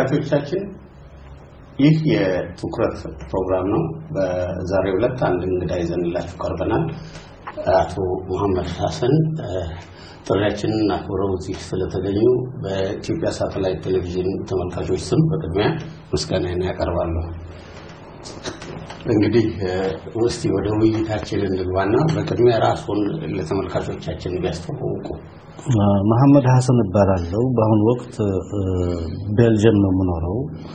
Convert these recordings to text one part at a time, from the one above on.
ተመልካቾቻችን ይህ የትኩረት ፕሮግራም ነው። በዛሬው ዕለት አንድ እንግዳ ይዘንላችሁ ቀርበናል። አቶ መሐመድ ሀሰን ጥሪያችንን አክብረው እዚህ ስለተገኙ በኢትዮጵያ ሳተላይት ቴሌቪዥን ተመልካቾች ስም በቅድሚያ ምስጋናን ያቀርባለሁ። እንግዲህ እስቲ ወደ ውይይታችን እንግባና በቅድሚያ ራስዎን ለተመልካቾቻችን ቢያስተዋውቁ። መሐመድ ሀሰን እባላለሁ። በአሁኑ ወቅት ቤልጅየም ነው የምኖረው።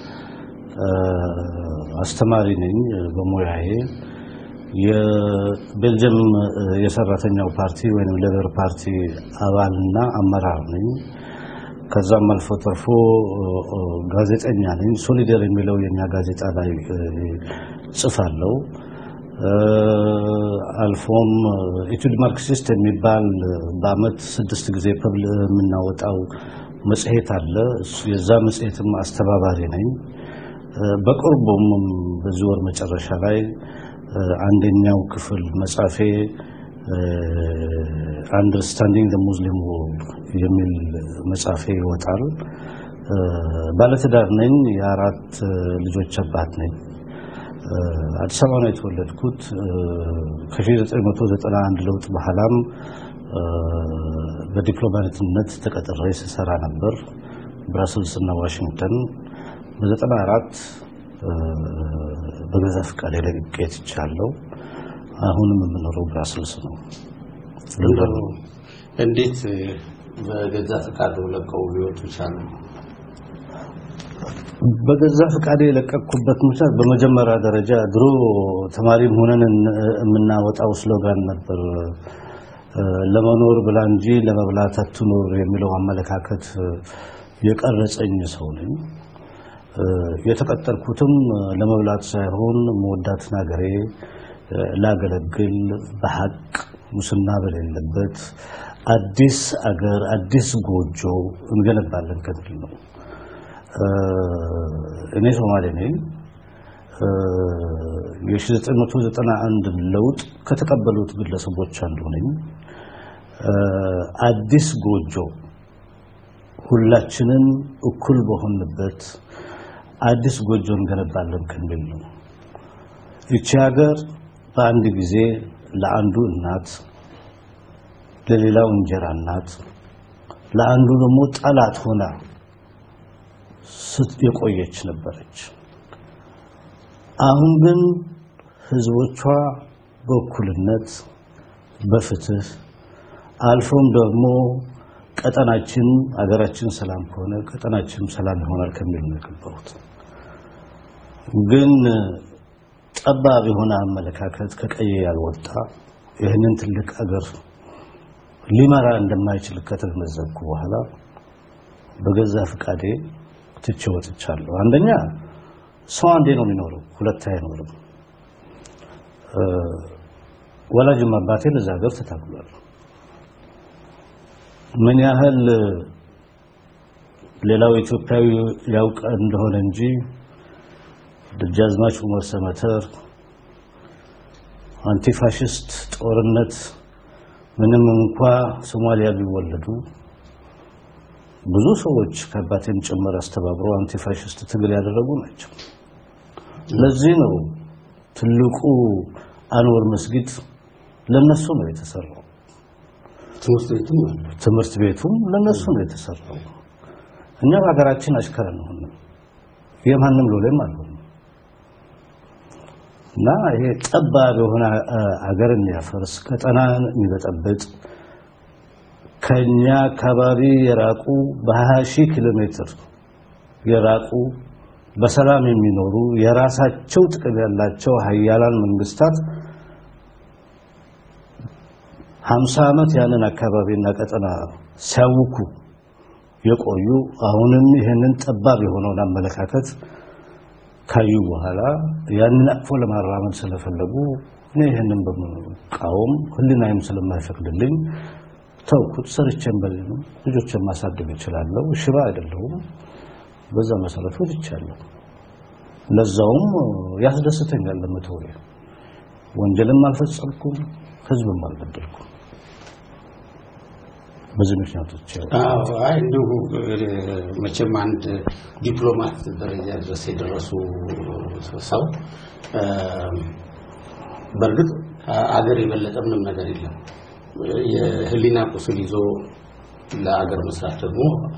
አስተማሪ ነኝ በሙያዬ። የቤልጅየም የሰራተኛው ፓርቲ ወይም ሌበር ፓርቲ አባልና አመራር ነኝ። ከዛም አልፎ ተርፎ ጋዜጠኛ ነኝ። ሶሊደር የሚለው የኛ ጋዜጣ ላይ ጽፋለሁ። አልፎም ኢቱድ ማርክሲስት የሚባል በአመት ስድስት ጊዜ ፐብል የምናወጣው መጽሔት አለ። የዛ መጽሔትም አስተባባሪ ነኝ። በቅርቡም በዚህ ወር መጨረሻ ላይ አንደኛው ክፍል መጻፌ አንደርስታንዲንግ ዘ ሙስሊም ወርልድ የሚል መጽሐፌ ይወጣል። ባለትዳር ነኝ። የአራት ልጆች አባት ነኝ። አዲስ አበባ ነው የተወለድኩት። ከ1991 ለውጥ በኋላም በዲፕሎማትነት ተቀጥሬ ስሰራ ነበር ብራስልስ እና ዋሽንግተን። በ94 በገዛ ፈቃዴ ለቅቄ ትቻለሁ። አሁንም የምኖረው ብራስልስ ነው። እንዴት በገዛ ፈቃድ ለቀው ሊወጡ ቻሉ? በገዛ ፈቃዴ የለቀቅኩበት ምክንያት በመጀመሪያ ደረጃ ድሮ ተማሪም ሆነን የምናወጣው ስሎጋን ነበር፣ ለመኖር ብላ እንጂ ለመብላት አትኖር የሚለው አመለካከት የቀረጸኝ ሰው ነኝ። የተቀጠርኩትም ለመብላት ሳይሆን መወዳትን ሀገሬ ላገለግል በሀቅ ሙስና በሌለበት አዲስ አገር አዲስ ጎጆ እንገነባለን ከሚል ነው። እኔ ሶማሌ ነኝ። የ1991 ለውጥ ከተቀበሉት ግለሰቦች አንዱ ነኝ። አዲስ ጎጆ ሁላችንም እኩል በሆንበት አዲስ ጎጆ እንገነባለን ከሚል ነው። ይቺ ሀገር በአንድ ጊዜ ለአንዱ እናት፣ ለሌላው እንጀራ እናት፣ ለአንዱ ደግሞ ጠላት ሆና የቆየች ነበረች። አሁን ግን ህዝቦቿ በእኩልነት በፍትህ አልፎም ደግሞ ቀጠናችን አገራችን ሰላም ከሆነ ቀጠናችን ሰላም ይሆናል ከሚል ነው የገባሁት። ግን ጠባብ የሆነ አመለካከት ከቀየ ያልወጣ ይህንን ትልቅ አገር ሊመራ እንደማይችል ከተገነዘብኩ በኋላ በገዛ ፍቃዴ ትቼ ወጥቻለሁ። አንደኛ ሰው አንዴ ነው የሚኖረው፣ ሁለት አይኖርም። ወላጅም አባቴ ለዛ ሀገር ተታግሏል። ምን ያህል ሌላው ኢትዮጵያዊ ያውቅ እንደሆነ እንጂ ደጃዝማች ዑመር ሰመተር አንቲፋሽስት ጦርነት ምንም እንኳ ሶማሊያ ቢወለዱ ብዙ ሰዎች ከአባቴም ጭምር አስተባብረው አንቲፋሽስት ትግል ያደረጉ ናቸው። ለዚህ ነው ትልቁ አንወር መስጊድ ለነሱ ነው የተሰራው። ትምህርት ቤቱም ትምህርት ቤቱም ለነሱ ነው የተሰራው። እኛ በሀገራችን አሽከር ነው የማንም ሎሌም አልሆንም እና ይሄ ጠባብ የሆነ ሀገርን የሚያፈርስ ቀጠናን የሚበጠብጥ ከኛ አካባቢ የራቁ በ20 ሺህ ኪሎ ሜትር የራቁ በሰላም የሚኖሩ የራሳቸው ጥቅም ያላቸው ሀያላን መንግስታት 50 ዓመት ያንን አካባቢና ቀጠና ሲያውኩ የቆዩ አሁንም ይህንን ጠባብ የሆነውን አመለካከት ካዩ በኋላ ያንን አቅፎ ለማራመድ ስለፈለጉ እኔ ይህንን በመቃወም ህሊናዬም ስለማይፈቅድልኝ ተውኩት። ሰርቼም በሌለም ልጆችን ማሳደግ እችላለሁ። ሽባ አይደለሁም። በዛ መሰረት ወጥቻለሁ። ለዛውም ያስደስተኛል ለመተው ወንጀልም አልፈጸምኩም፣ ህዝብም አልበደልኩም። በዚህ ምክንያቶች አዎ አይ እንዲሁ መቼም አንድ ዲፕሎማት ደረጃ ድረስ የደረሱ ሰው በእርግጥ አገር የበለጠ ምንም ነገር የለም። የህሊና ቁስል ይዞ ለአገር መስራት ደግሞ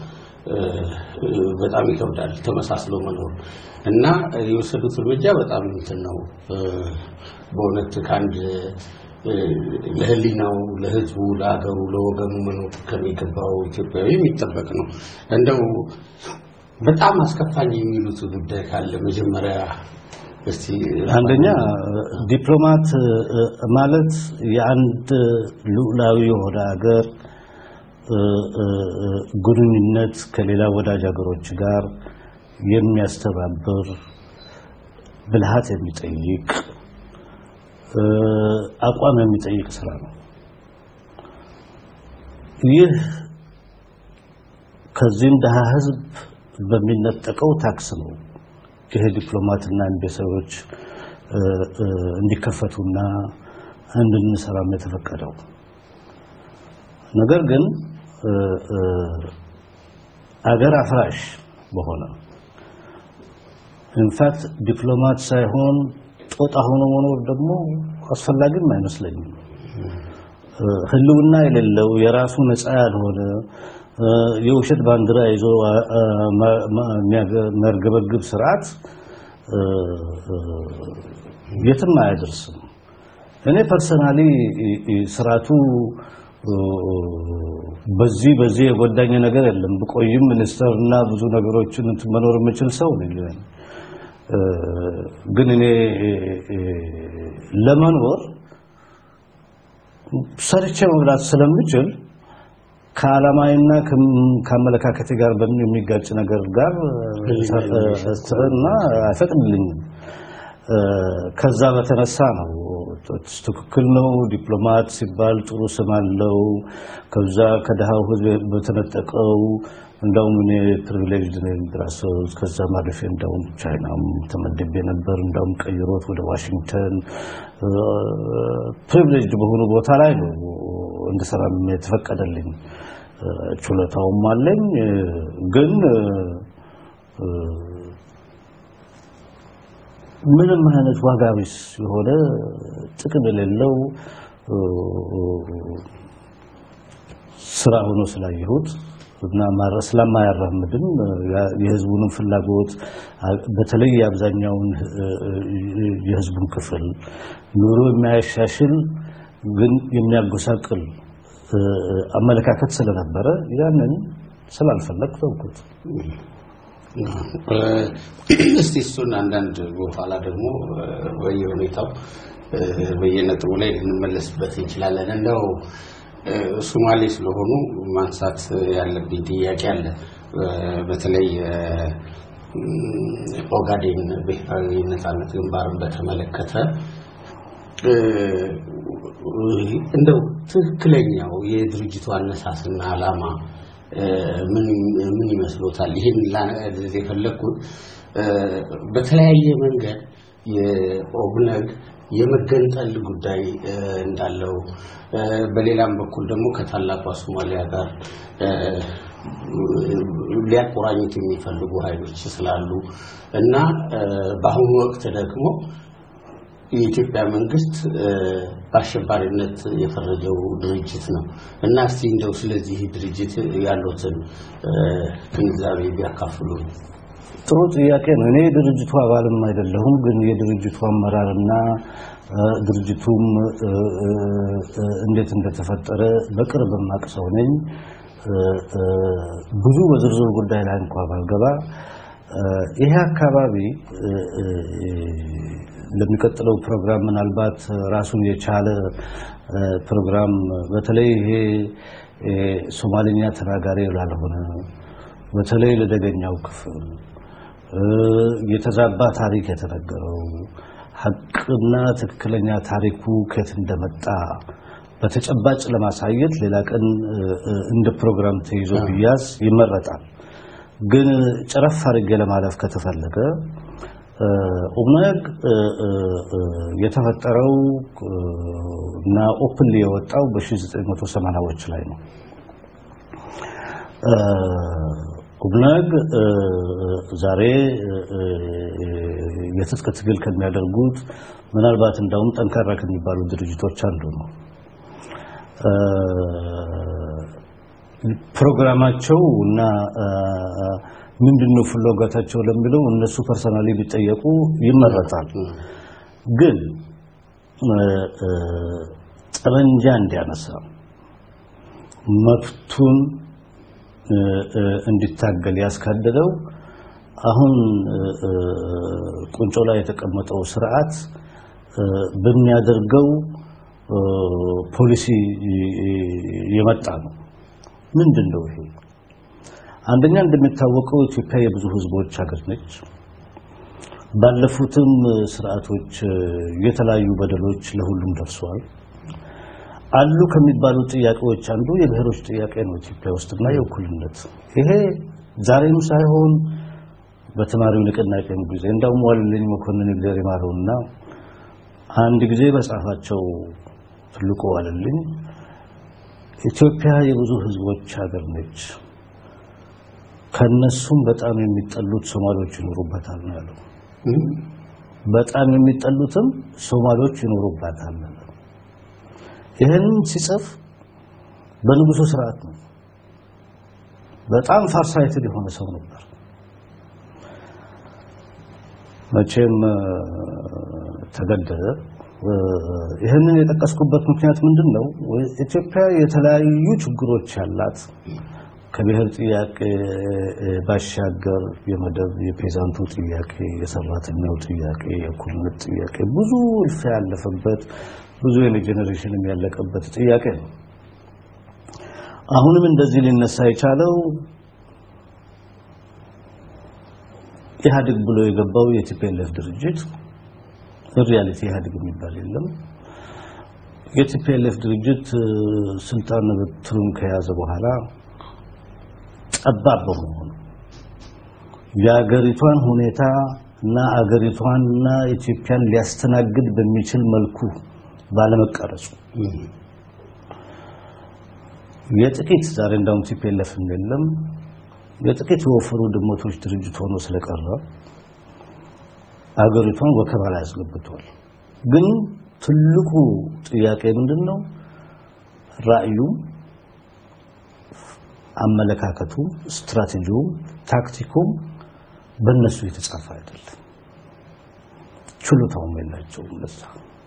በጣም ይከብዳል። ተመሳስሎ መኖር እና የወሰዱት እርምጃ በጣም እንትን ነው። በእውነት ከአንድ ለህሊናው፣ ለህዝቡ፣ ለሀገሩ፣ ለወገኑ መኖር ከሚገባው ኢትዮጵያዊ የሚጠበቅ ነው። እንደው በጣም አስከፋኝ የሚሉት ጉዳይ ካለ መጀመሪያ እስቲ አንደኛ ዲፕሎማት ማለት የአንድ ሉዓላዊ የሆነ ሀገር ግንኙነት ከሌላ ወዳጅ ሀገሮች ጋር የሚያስተባብር ብልሃት የሚጠይቅ አቋም የሚጠይቅ ስራ ነው። ይህ ከዚህም ድሃ ህዝብ በሚነጠቀው ታክስ ነው ይሄ ዲፕሎማትና ኤምባሲዎች እንዲከፈቱና እንድንሰራም የተፈቀደው። ነገር ግን አገር አፍራሽ በሆነ ኢንፋክት ዲፕሎማት ሳይሆን ጦጣ ሆኖ መኖር ደግሞ አስፈላጊም አይመስለኝም። ህልውና የሌለው የራሱ ነፃ ያልሆነ የውሸት ባንዲራ ይዞ የሚያርገበግብ ስርዓት የትም አያደርስም። እኔ ፐርሰናሊ ስርዓቱ በዚህ በዚህ የጎዳኝ ነገር የለም። ብቆይም ሚኒስተርና ብዙ ነገሮችን መኖር የምችል ሰው ነኝ። ግን እኔ ለመኖር ሰርቼ መብላት ስለምችል ከዓላማዬና ከአመለካከቴ ጋር በምን የሚጋጭ ነገር ጋር እና አይፈቅድልኝም። ከዛ በተነሳ ነው ትክክል ነው። ዲፕሎማት ሲባል ጥሩ ስም አለው። ከዛ ከድሃው ህዝብ በተነጠቀው እንዳውም እኔ ፕሪቪሌጅ ነኝ ብራሰልስ፣ ከዛ ማለፌ እንዳውም ቻይናም ተመድቤ ነበር። እንዳውም ቀይሮት ወደ ዋሽንግተን ፕሪቪሌጅ በሆኑ ቦታ ላይ ነው እንድሰራ የተፈቀደልኝ። ችሎታውም አለኝ ግን ምንም አይነት ዋጋ ቢስ የሆነ ጥቅም የሌለው ስራ ሆኖ ስላየሁት እና ስለማያራምድም የህዝቡንም ፍላጎት በተለይ የአብዛኛውን የህዝቡን ክፍል ኑሮ የሚያሻሽል ግን የሚያጎሳቅል አመለካከት ስለነበረ ያንን ስላልፈለግ ተውኩት። እስቲ እሱን አንዳንድ በኋላ ደግሞ በየሁኔታው በየነጥቡ ላይ ልንመለስበት እንችላለን። እንደው ሶማሌ ስለሆኑ ማንሳት ያለብኝ ጥያቄ አለ። በተለይ ኦጋዴን ብሔራዊ ነጻነት ግንባርን በተመለከተ እንደው ትክክለኛው የድርጅቱ አነሳስና ዓላማ ምን ይመስሎታል? ይህን ላነዚህ የፈለግኩት በተለያየ መንገድ የኦብነግ የመገንጠል ጉዳይ እንዳለው በሌላም በኩል ደግሞ ከታላቋ ሶማሊያ ጋር ሊያቆራኙት የሚፈልጉ ኃይሎች ስላሉ እና በአሁኑ ወቅት ደግሞ የኢትዮጵያ መንግስት በአሸባሪነት የፈረጀው ድርጅት ነው እና እስቲ እንደው ስለዚህ ድርጅት ያሉትን ግንዛቤ ቢያካፍሉ። ጥሩ ጥያቄ ነው። እኔ የድርጅቱ አባልም አይደለሁም፣ ግን የድርጅቱ አመራርና ድርጅቱም እንዴት እንደተፈጠረ በቅርብ የማውቅ ሰው ነኝ። ብዙ በዝርዝር ጉዳይ ላይ እንኳ ባልገባ ይሄ አካባቢ ለሚቀጥለው ፕሮግራም ምናልባት ራሱን የቻለ ፕሮግራም በተለይ ይሄ ሶማሊኛ ተናጋሪ ላልሆነ በተለይ ለደገኛው ክፍል የተዛባ ታሪክ የተነገረው ሀቅና ትክክለኛ ታሪኩ ከየት እንደመጣ በተጨባጭ ለማሳየት ሌላ ቀን እንደ ፕሮግራም ተይዞ ቢያዝ ይመረጣል። ግን ጨረፍ አድርጌ ለማለፍ ከተፈለገ ኦብነግ የተፈጠረው እና ኦፕንሊ የወጣው በ1980ዎች ላይ ነው። ኦብነግ ዛሬ የትጥቅ ትግል ከሚያደርጉት ምናልባት እንዳውም ጠንካራ ከሚባሉ ድርጅቶች አንዱ ነው። ፕሮግራማቸው እና ምንድነው ፍላጎታቸው ለሚለው እነሱ ፐርሰናሊ ቢጠየቁ ይመረጣል። ግን ጠመንጃ እንዲያነሳ መብቱን እንዲታገል ያስካደለው አሁን ቁንጮ ላይ የተቀመጠው ስርዓት በሚያደርገው ፖሊሲ የመጣ ነው። ምንድን ነው ይሄ? አንደኛ እንደሚታወቀው ኢትዮጵያ የብዙ ህዝቦች ሀገር ነች። ባለፉትም ስርዓቶች የተለያዩ በደሎች ለሁሉም ደርሰዋል። አሉ ከሚባሉ ጥያቄዎች አንዱ የብሔሮች ጥያቄ ነው ኢትዮጵያ ውስጥና የእኩልነት ይሄ ዛሬም ሳይሆን በተማሪው ንቅናቄም ጊዜ እንዳውም ዋልልኝ መኮንን እግዚአብሔር ይማረውና አንድ ጊዜ በጻፋቸው ትልቁ ዋልልኝ ኢትዮጵያ የብዙ ህዝቦች ሀገር ነች፣ ከነሱም በጣም የሚጠሉት ሶማሌዎች ይኖሩበታል ነው ያለው። በጣም የሚጠሉትም ሶማሌዎች ይኖሩበታል ነው። ይህንን ሲጽፍ በንጉሱ ስርዓት ነው። በጣም ፋርሳይትድ የሆነ ሰው ነበር። መቼም ተገደለ። ይህንን የጠቀስኩበት ምክንያት ምንድን ነው? ኢትዮጵያ የተለያዩ ችግሮች ያላት ከብሔር ጥያቄ ባሻገር የመደብ የፔዛንቱ ጥያቄ፣ የሰራተኛው ጥያቄ፣ የእኩልነት ጥያቄ ብዙ እልፍ ያለፈበት ብዙ የጄኔሬሽንም ያለቀበት ጥያቄ ነው። አሁንም እንደዚህ ሊነሳ የቻለው ኢህአዴግ ብሎ የገባው የቲፒኤልኤፍ ድርጅት ሪያሊቲ ኢህአዴግ የሚባል የለም። የቲፒኤልኤፍ ድርጅት ስልጣን በትሩን ከያዘ በኋላ ጠባብ በመሆኑ የአገሪቷን ሁኔታ እና አገሪቷንና ኢትዮጵያን ሊያስተናግድ በሚችል መልኩ ባለመቀረጹ የጥቂት ዛሬ እንዳውም ቲፒኤልኤፍ የለም የጥቂት የወፈሩ ድመቶች ድርጅት ሆኖ ስለቀረ አገሪቷን ወከባ ላይ አስገብቷል። ግን ትልቁ ጥያቄ ምንድነው? ራዕዩም፣ አመለካከቱም፣ ስትራቴጂውም፣ ታክቲኩም በእነሱ የተጻፈ አይደለም። ችሎታውም የላቸውም ለዛ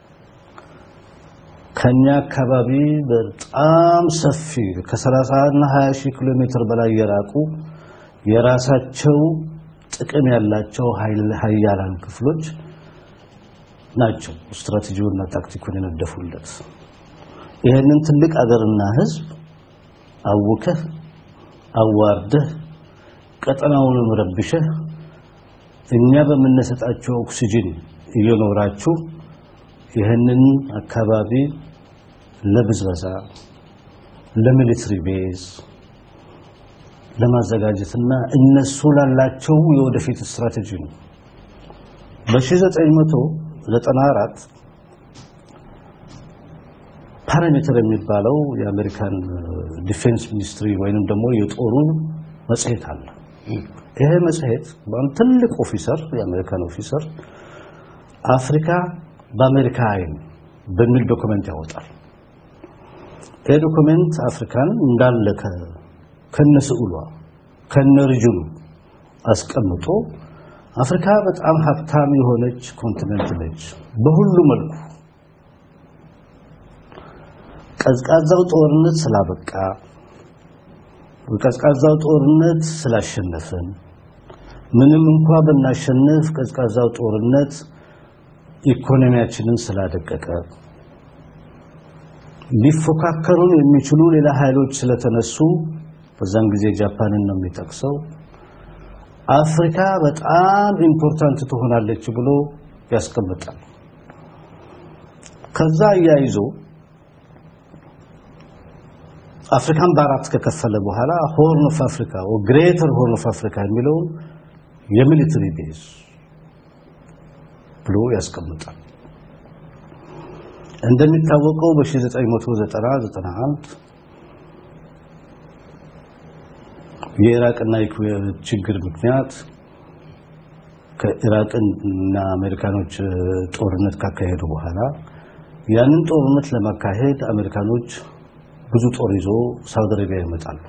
ከኛ አካባቢ በጣም ሰፊ ከ30 እና 20 ሺህ ኪሎ ሜትር በላይ የራቁ የራሳቸው ጥቅም ያላቸው ሀያላን ክፍሎች ናቸው ስትራቴጂውና ታክቲኩን የነደፉለት። ይህንን ትልቅ አገርና ህዝብ አውከህ አዋርደህ ቀጠናውንም ረብሸህ እኛ በምንሰጣቸው ኦክሲጅን እየኖራችሁ ይህንን አካባቢ ለብዝበዛ ለሚሊትሪ ቤዝ ለማዘጋጀትና እነሱ ላላቸው የወደፊት ስትራቴጂ ነው። በ1994 ፓራሜትር የሚባለው የአሜሪካን ዲፌንስ ሚኒስትሪ ወይንም ደግሞ የጦሩ መጽሔት አለ። ይሄ መጽሔት በአንድ ትልቅ ኦፊሰር የአሜሪካን ኦፊሰር አፍሪካ በአሜሪካ አይን በሚል ዶክመንት ያወጣል። ይህ ዶክመንት አፍሪካን እንዳለ ከነስዕሏ ከነርጅኑ አስቀምጦ አፍሪካ በጣም ሀብታም የሆነች ኮንቲኔንት ነች በሁሉ መልኩ። ቀዝቃዛው ጦርነት ስላበቃ ቀዝቃዛው ጦርነት ስላሸነፍን ምንም እንኳ ብናሸንፍ ቀዝቃዛው ጦርነት ኢኮኖሚያችንን ስላደቀቀ ሊፎካከሩን የሚችሉ ሌላ ኃይሎች ስለተነሱ በዛን ጊዜ ጃፓንን ነው የሚጠቅሰው አፍሪካ በጣም ኢምፖርታንት ትሆናለች ብሎ ያስቀምጣል። ከዛ አያይዞ አፍሪካን በአራት ከከፈለ በኋላ ሆርን ኦፍ አፍሪካ ግሬተር ሆርን ኦፍ አፍሪካ የሚለውን የሚሊተሪ ቤዝ ብሎ ያስቀምጣል። እንደሚታወቀው በ1990 91 የኢራቅና የኩዌት ችግር ምክንያት ከኢራቅና አሜሪካኖች ጦርነት ካካሄዱ በኋላ ያንን ጦርነት ለማካሄድ አሜሪካኖች ብዙ ጦር ይዞ ሳውዲ አረቢያ ይመጣሉ።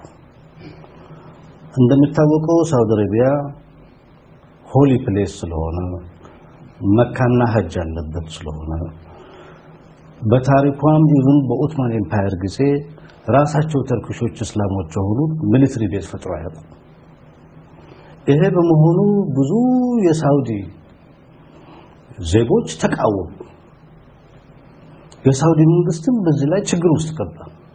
እንደሚታወቀው ሳውዲ አረቢያ ሆሊ ፕሌስ ስለሆነ መካና ሀጅ ያለበት ስለሆነ በታሪኳም ኢቭን በኦትማን ኤምፓየር ጊዜ ራሳቸው ተርክሾች እስላሞች የሆኑ ሚሊትሪ ቤዝ ፈጥሮ አያውቁም። ይሄ በመሆኑ ብዙ የሳውዲ ዜጎች ተቃወሙ። የሳውዲ መንግስትም በዚህ ላይ ችግር ውስጥ ገባ።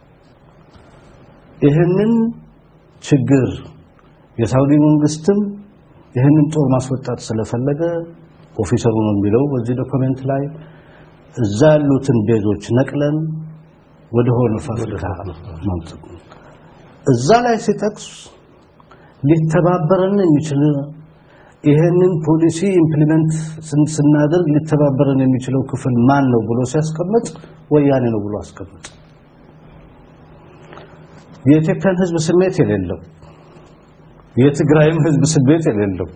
ይህንን ችግር የሳውዲ መንግስትም ይህንን ጦር ማስወጣት ስለፈለገ ኦፊሰሩ ነው የሚለው በዚህ ዶክመንት ላይ እዛ ያሉትን ቤዞች ነቅለን ወደ ሆርን ኦፍ አፍሪካ ማምጣት እዛ ላይ ሲጠቅስ ሊተባበረን የሚችል ይሄንን ፖሊሲ ኢምፕሊመንት ስናደርግ ሊተባበረን የሚችለው ክፍል ማን ነው ብሎ ሲያስቀምጥ ወያኔ ነው ብሎ አስቀምጥ። የኢትዮጵያን ሕዝብ ስሜት የሌለው የትግራይም ሕዝብ ስሜት የሌለው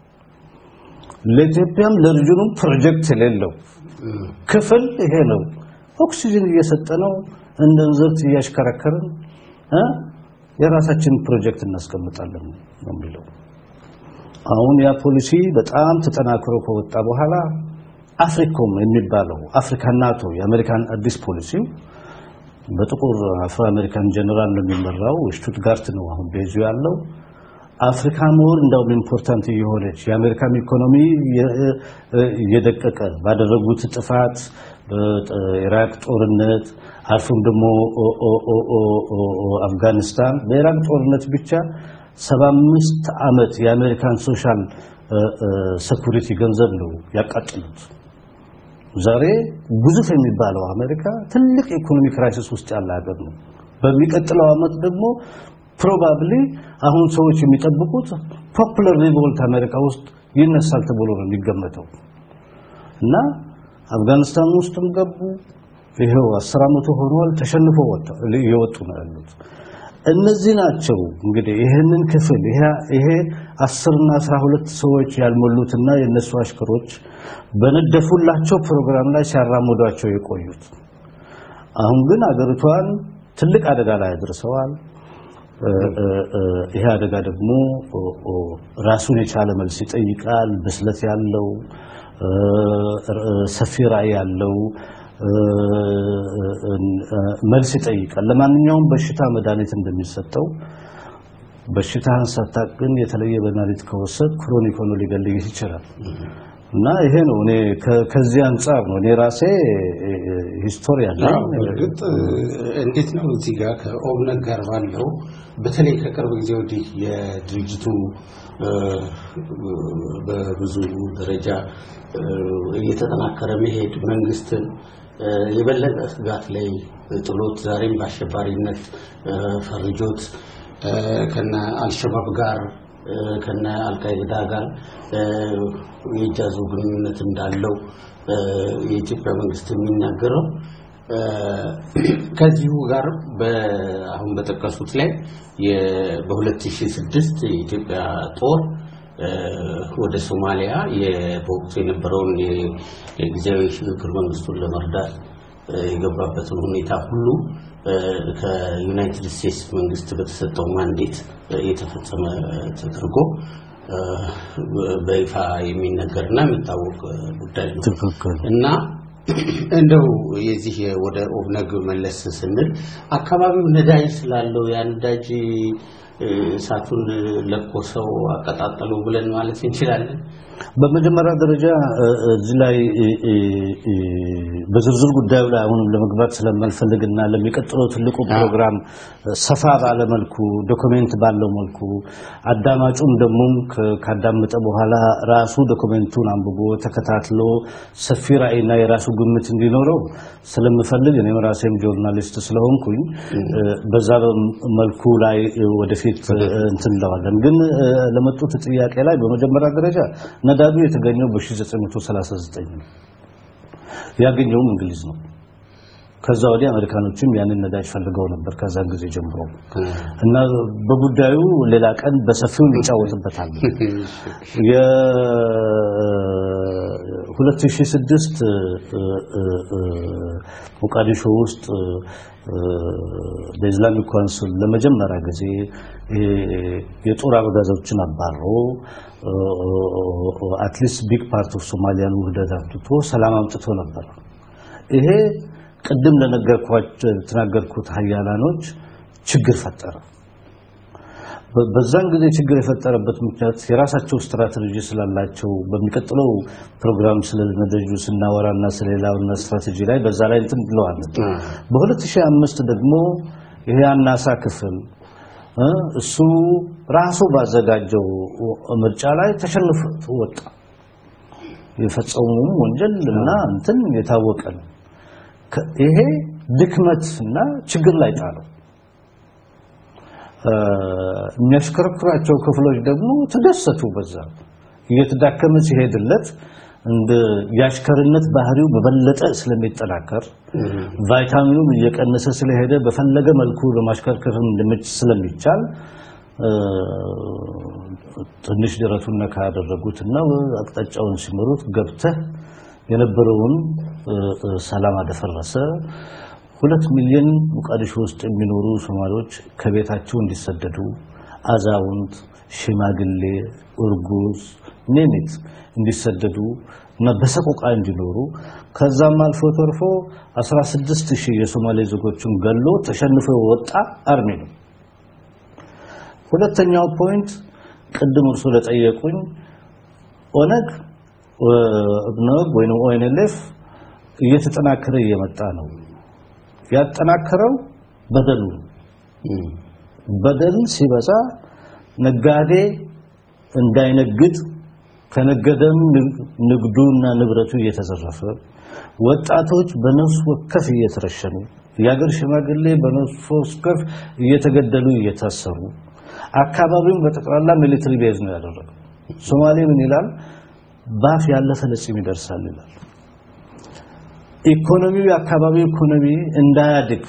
ለኢትዮጵያም ለሪጅኑም ፕሮጀክት የሌለው ክፍል ይሄ ነው። ኦክሲጅን እየሰጠ ነው እንደ እንዝርት እያሽከረከርን እ የራሳችንን ፕሮጀክት እናስቀምጣለን ነው የሚለው። አሁን ያ ፖሊሲ በጣም ተጠናክሮ ከወጣ በኋላ አፍሪኮም የሚባለው አፍሪካ ናቶ የአሜሪካን አዲስ ፖሊሲ በጥቁር አፍሮ አሜሪካን ጀነራል ነው የሚመራው። ሽቱትጋርት ነው አሁን ቤዙ ያለው። አፍሪካ ሞር እንደውም ኢምፖርታንት እየሆነች የአሜሪካን ኢኮኖሚ እየደቀቀ ባደረጉት ጥፋት በኢራቅ ጦርነት አልፎም ደግሞ አፍጋኒስታን በኢራቅ ጦርነት ብቻ 75 ዓመት የአሜሪካን ሶሻል ሴኩሪቲ ገንዘብ ነው ያቃጥሉት። ዛሬ ግዙፍ የሚባለው አሜሪካ ትልቅ ኢኮኖሚ ክራይሲስ ውስጥ ያለ ሀገር ነው። በሚቀጥለው ዓመት ደግሞ ፕሮባብሊ አሁን ሰዎች የሚጠብቁት ፖፑላር ሪቮልት አሜሪካ ውስጥ ይነሳል ተብሎ ነው የሚገመተው እና አፍጋኒስታን ውስጥም ገቡ። ይሄው 10 ዓመቱ ሆኗል። ተሸንፎ ወጣ እየወጡ ነው ያሉት። እነዚህ ናቸው እንግዲህ ይሄንን ክፍል ይሄ 10 እና 12 ሰዎች ያልሞሉትና የነሱ አሽከሮች በነደፉላቸው ፕሮግራም ላይ ሲያራምዷቸው የቆዩት። አሁን ግን አገሪቷን ትልቅ አደጋ ላይ አድርሰዋል። ይሄ አደጋ ደግሞ ራሱን የቻለ መልስ ይጠይቃል። ብስለት ያለው ሰፊ ራዕይ ያለው መልስ ይጠይቃል። ለማንኛውም በሽታ መድኃኒት እንደሚሰጠው በሽታህን ሳታውቅ ግን የተለየ መድኃኒት ከወሰድ ክሮኒክ ሆኖ ሊገልህ ይችላል እና ይሄ ነው እኔ ከዚህ አንጻር ነው እኔ ራሴ ሂስቶሪ ያለኝ እርግጥ እንዴት ነው እዚህ ጋር ከኦብነግ ጋር ባለው በተለይ ከቅርብ ጊዜ ወዲህ የድርጅቱ በብዙ ደረጃ እየተጠናከረ መሄድ መንግስትን የበለጠ ስጋት ላይ ጥሎት ዛሬም በአሸባሪነት ፈርጆት ከነ አልሸባብ ጋር ከነ አልቃይዳ ጋር የእጃዙ ግንኙነት እንዳለው የኢትዮጵያ መንግስት የሚናገረው ከዚሁ ጋር አሁን በጠቀሱት ላይ በ2006 የኢትዮጵያ ጦር ወደ ሶማሊያ በወቅቱ የነበረውን የጊዜያዊ ሽግግር መንግስቱን ለመርዳት የገባበትን ሁኔታ ሁሉ ከዩናይትድ ስቴትስ መንግስት በተሰጠው ማንዴት የተፈጸመ ተደርጎ በይፋ የሚነገርና የሚታወቅ ጉዳይ ነው እና እንደው የዚህ ወደ ኦብነግ መለስ ስንል አካባቢው ነዳጅ ስላለው ያ ነዳጅ እሳቱን ለኮሰው አቀጣጠሉ ብለን ማለት እንችላለን። በመጀመሪያ ደረጃ እዚህ ላይ በዝርዝር ጉዳዩ ላይ አሁን ለመግባት ስለማልፈልግና ለሚቀጥለው ትልቁ ፕሮግራም ሰፋ ባለ መልኩ ዶክሜንት ባለው መልኩ አዳማጩም ደግሞ ካዳመጠ በኋላ ራሱ ዶክሜንቱን አንብቦ ተከታትሎ ሰፊ ራዕይና የራሱ ግምት እንዲኖረው ስለምፈልግ እኔም ራሴም ጆርናሊስት ስለሆንኩኝ በዛ መልኩ ላይ ወደፊት እንትን እንለዋለን። ግን ለመጡት ጥያቄ ላይ በመጀመሪያ ደረጃ ነዳጁ የተገኘው በ1939 ነው። ያገኘውም እንግሊዝ ነው። ከዛ ወዲህ አሜሪካኖችም ያንን ነዳጅ ፈልገው ነበር ከዛን ጊዜ ጀምሮ እና በጉዳዩ ሌላ ቀን በሰፊው እንጫወትበታለን። የ2006 ሞቃዲሾ ውስጥ በኢስላሚክ ካውንስል ለመጀመሪያ ጊዜ የጦር አበጋዞችን አባሮ አትሊስት ቢግ ፓርት ኦፍ ሶማሊያን ውህደት አምጥቶ ሰላም አምጥቶ ነበር። ይሄ ቅድም ለነገርኳቸው ተናገርኩት ሀያላኖች ችግር ፈጠረ። በዛን ጊዜ ችግር የፈጠረበት ምክንያት የራሳቸው ስትራቴጂ ስላላቸው በሚቀጥለው ፕሮግራም ስለ ነዳጁ ስናወራና ስለሌላውና ስትራቴጂ ላይ በዛ ላይ እንትን ብለዋል። በ2005 ደግሞ ይሄ አናሳ ክፍል እሱ ራሱ ባዘጋጀው ምርጫ ላይ ተሸንፎ ወጣ። የፈጸሙም ወንጀል እና እንትን የታወቀ ነው። ይሄ ድክመት እና ችግር ላይ ጣለው። የሚያሽከረክራቸው ክፍሎች ደግሞ ተደሰቱ። በዛ እየተዳከመ ሲሄድለት እንደ የአሽከርነት ባህሪው በበለጠ ስለሚጠናከር ቫይታሚኑም እየቀነሰ ስለሄደ በፈለገ መልኩ ለማሽከርከር ስለሚቻል ትንሽ ደረቱን ነካ ያደረጉትና አቅጣጫውን ሲመሩት ገብተህ የነበረውን ሰላም አደፈረሰ። ሁለት ሚሊዮን ሞቃዲሾ ውስጥ የሚኖሩ ሶማሌዎች ከቤታቸው እንዲሰደዱ አዛውንት፣ ሽማግሌ፣ እርጉዝ ኔሚት እንዲሰደዱ እና በሰቆቃ እንዲኖሩ ከዛም አልፎ ተርፎ 16 ሺህ የሶማሌ ዜጎችን ገሎ ተሸንፎ ወጣ አርሚ ነው። ሁለተኛው ፖይንት ቅድም እርሱ ለጠየቁኝ ኦነግ ኦነግ ወይም ኦኤንኤልኤፍ እየተጠናከረ እየመጣ ነው። ያጠናከረው በደሉ በደል ሲበዛ ነጋዴ እንዳይነግድ ከነገደም ንግዱና ንብረቱ እየተዘረፈ ወጣቶች በነፍስ ወከፍ እየተረሸኑ የሀገር ሽማግሌ በነፍስ ወከፍ እየተገደሉ እየታሰሩ አካባቢውን በጠቅላላ ሚሊተሪ ቤዝ ነው ያደረገው። ሶማሌ ምን ይላል? ባፍ ያለፈ ለጺም ይደርሳል ይላል። ኢኮኖሚው የአካባቢው ኢኮኖሚ እንዳያድግ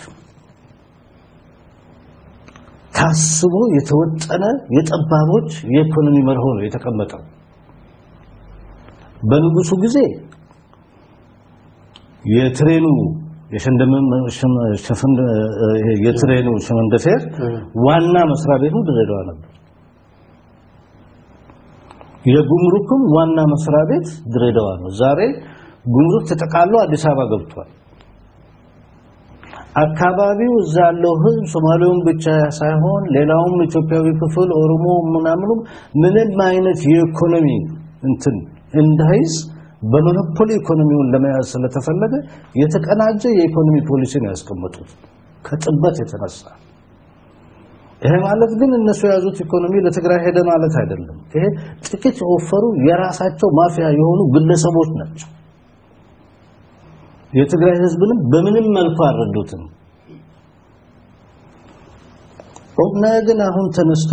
ታስቦ የተወጠነ የጠባቦች የኢኮኖሚ መርሆ ነው የተቀመጠው። በንጉሱ ጊዜ የትሬኑ የትሬኑ ሸመንደፌር ዋና መስሪያ ቤቱ ድሬዳዋ ነበር። የጉምሩክም ዋና መስሪያ ቤት ድሬዳዋ ነው። ዛሬ ጉምሩክ ተጠቃሎ አዲስ አበባ ገብቷል። አካባቢው እዛ ያለው ህዝብ ሶማሌውን ብቻ ሳይሆን ሌላውም ኢትዮጵያዊ ክፍል ኦሮሞ ምናምኑም ምንም አይነት የኢኮኖሚ እንትን እንዳይዝ በሞኖፖሊ ኢኮኖሚውን ለመያዝ ስለተፈለገ የተቀናጀ የኢኮኖሚ ፖሊሲ ነው ያስቀመጡት ከጥበት የተነሳ። ይሄ ማለት ግን እነሱ የያዙት ኢኮኖሚ ለትግራይ ሄደ ማለት አይደለም። ይሄ ጥቂት የወፈሩ የራሳቸው ማፊያ የሆኑ ግለሰቦች ናቸው። የትግራይ ህዝብንም በምንም መልኩ አልረዱትም። ኦብነግን አሁን ተነስቶ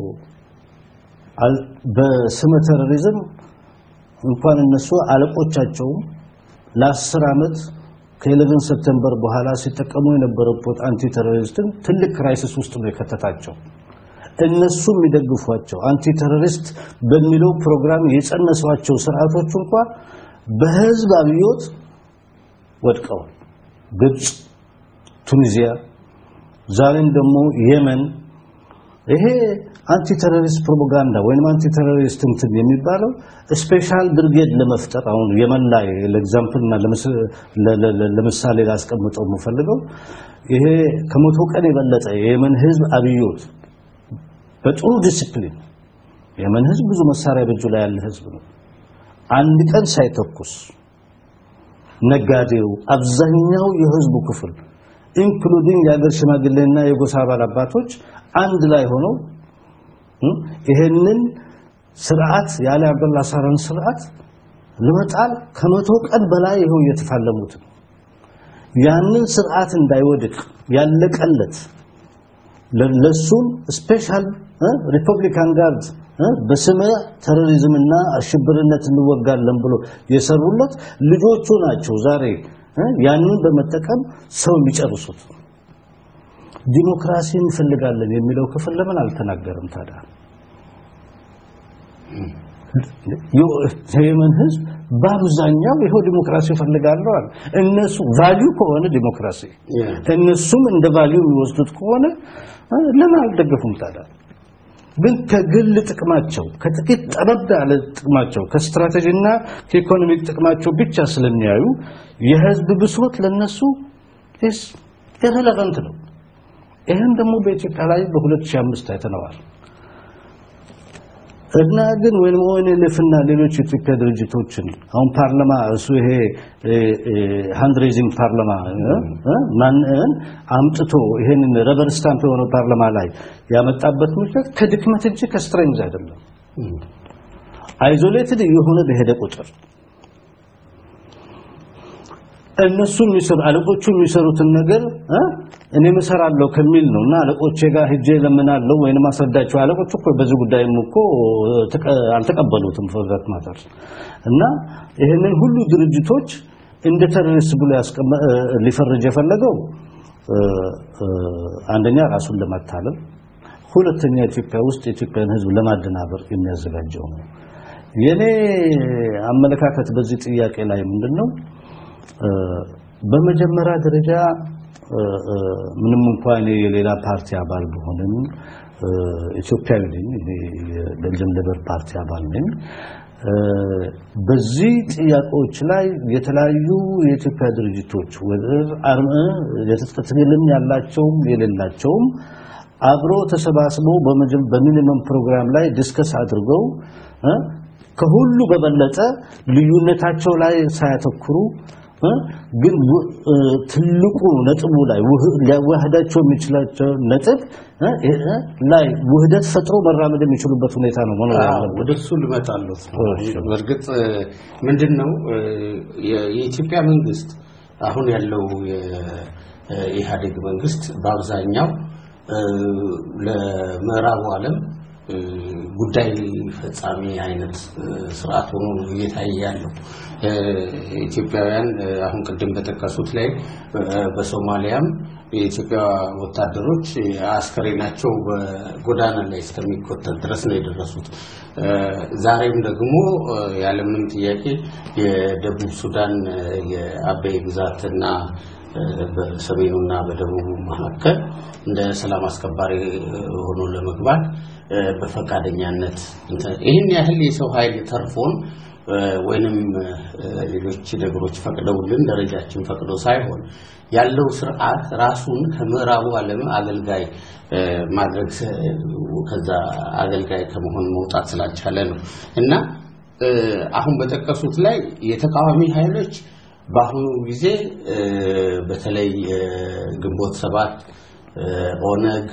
በስመ ቴሮሪዝም እንኳን እነሱ አለቆቻቸውም ለአስር ዓመት ከ11 ሰፕተምበር በኋላ ሲጠቀሙ የነበረበት አንቲ ቴሮሪስትን ትልቅ ክራይሲስ ውስጥ ነው የከተታቸው። እነሱ የሚደግፏቸው አንቲ ቴሮሪስት በሚለው ፕሮግራም የጸነሷቸው ስርዓቶች እንኳን በህዝብ አብዮት ወድቀዋል። ግብፅ፣ ቱኒዚያ፣ ዛሬም ደግሞ የመን ይሄ አንቲ ቴሮሪስት ፕሮፓጋንዳ ወይም አንቲ ቴሮሪስት እንትን የሚባለው ስፔሻል ብርጌድ ለመፍጠር አሁን የመን ላይ ለኤግዛምፕልና ለምሳሌ ላስቀምጠው የምፈልገው ይሄ ከመቶ ቀን የበለጠ የየመን ህዝብ አብዮት በጥሩ ዲሲፕሊን የመን ህዝብ ብዙ መሳሪያ በእጁ ላይ ያለ ህዝብ ነው። አንድ ቀን ሳይተኩስ ነጋዴው፣ አብዛኛው የህዝቡ ክፍል ኢንክሉዲንግ የሀገር ሽማግሌና የጎሳ አባል አባቶች አንድ ላይ ሆነው ይሄንን ስርዓት ያለ አብደላ ሳራን ስርዓት ለመጣል ከመቶ ቀን በላይ ይኸው እየተፋለሙት ያንን ስርዓት እንዳይወድቅ ያለቀለት ለሱም ስፔሻል ሪፐብሊካን ጋርድ በስመ ቴሮሪዝምና አሸብርነት እንወጋለን ብሎ የሰሩለት ልጆቹ ናቸው። ዛሬ ያንን በመጠቀም ሰው የሚጨርሱት ዲሞክራሲ እንፈልጋለን የሚለው ክፍል ለምን አልተናገርም ታዲያ? የየመን ህዝብ በአብዛኛው ይሄው ዲሞክራሲ እፈልጋለሁ አለ። እነሱ ቫልዩ ከሆነ ዲሞክራሲ እነሱም እንደ ቫልዩ የሚወስዱት ከሆነ ለምን አልደገፉም ታዲያ? ግን ከግል ጥቅማቸው ከጥቂት ጠበብ ያለ ጥቅማቸው ከስትራቴጂና ከኢኮኖሚክ ጥቅማቸው ብቻ ስለሚያዩ የህዝብ ብሶት ለነሱ ኢረለቨንት ነው። ይህን ደግሞ በኢትዮጵያ ላይ በ2005 አይተነዋል። እና ግን ወይም ኦኤንኤልኤፍ እና ሌሎች የኢትዮጵያ ድርጅቶችን አሁን ፓርላማ እሱ ይሄ ሃንድ ሬዚንግ ፓርላማ ማንን አምጥቶ ይሄንን ረበር ስታምፕ የሆነው ፓርላማ ላይ ያመጣበት ምክንያት ከድክመት እንጂ ከስትሬንግዝ አይደለም። አይዞሌትድ የሆነ በሄደ ቁጥር እነሱ የሚሰሩ አለቆቹ የሚሰሩትን ነገር እኔ እሰራለሁ ከሚል ነውና አለቆቼ ጋር ሄጄ ለምናለሁ ወይንም አስረዳቸው። አለቆቹ እኮ በዚህ ጉዳይም እኮ አልተቀበሉትም ፎርዛት ማተር እና ይህንን ሁሉ ድርጅቶች እንደ ቴሮሪስት ብሎ ሊፈርጅ የፈለገው አንደኛ ራሱን ለማታለል፣ ሁለተኛ ኢትዮጵያ ውስጥ የኢትዮጵያን ሕዝብ ለማደናበር የሚያዘጋጀው ነው። የኔ አመለካከት በዚህ ጥያቄ ላይ ምንድነው? በመጀመሪያ ደረጃ ምንም እንኳን እኔ የሌላ ፓርቲ አባል ብሆንም ኢትዮጵያዊ ነኝ። እኔ የቤልጅየም ሌበር ፓርቲ አባል ነኝ። በዚህ ጥያቄዎች ላይ የተለያዩ የኢትዮጵያ ድርጅቶች ወደ አርመ የትጥቅ ትግልም ያላቸውም የሌላቸውም አብሮ ተሰባስበው በሚኒመም ፕሮግራም ላይ ዲስከስ አድርገው ከሁሉ በበለጠ ልዩነታቸው ላይ ሳያተኩሩ ግን ትልቁ ነጥቡ ላይ ሊያዋህዳቸው የሚችላቸው ነጥብ ላይ ውህደት ፈጥሮ መራመድ የሚችሉበት ሁኔታ ነው መኖር ያለበት። ወደ እሱ ልመጣለሁ። በእርግጥ ምንድን ነው የኢትዮጵያ መንግስት አሁን ያለው የኢህአዴግ መንግስት በአብዛኛው ለምዕራቡ ዓለም ጉዳይ ፈጻሚ አይነት ስርዓት ሆኖ እየታየ ያለው ኢትዮጵያውያን አሁን ቅድም በጠቀሱት ላይ በሶማሊያም የኢትዮጵያ ወታደሮች አስከሬናቸው በጎዳና ላይ እስከሚቆጠር ድረስ ነው የደረሱት። ዛሬም ደግሞ ያለምንም ጥያቄ የደቡብ ሱዳን የአበይ ግዛትና በሰሜኑና በደቡቡ መካከል እንደ ሰላም አስከባሪ ሆኖ ለመግባት በፈቃደኛነት ይህን ያህል የሰው ኃይል ተርፎን ወይንም ሌሎች ነገሮች ፈቅደውልን ደረጃችን ፈቅዶ ሳይሆን ያለው ስርዓት ራሱን ከምዕራቡ ዓለም አገልጋይ ማድረግ ከዛ አገልጋይ ከመሆን መውጣት ስላልቻለ ነው እና አሁን በጠቀሱት ላይ የተቃዋሚ ኃይሎች በአሁኑ ጊዜ በተለይ ግንቦት ሰባት ኦነግ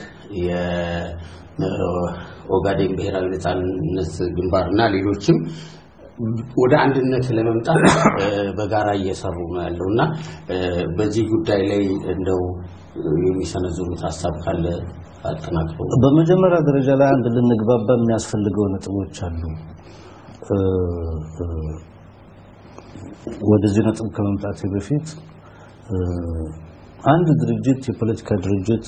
የኦጋዴን ብሔራዊ ነጻነት ግንባርና ሌሎችም ወደ አንድነት ለመምጣት በጋራ እየሰሩ ነው ያለው እና በዚህ ጉዳይ ላይ እንደው የሚሰነዝሩት ሀሳብ ካለ አጠናክሮ። በመጀመሪያ ደረጃ ላይ አንድ ልንግባባ የሚያስፈልገው ነጥቦች አሉ። ወደዚህ ነጥብ ከመምጣቴ በፊት አንድ ድርጅት የፖለቲካ ድርጅት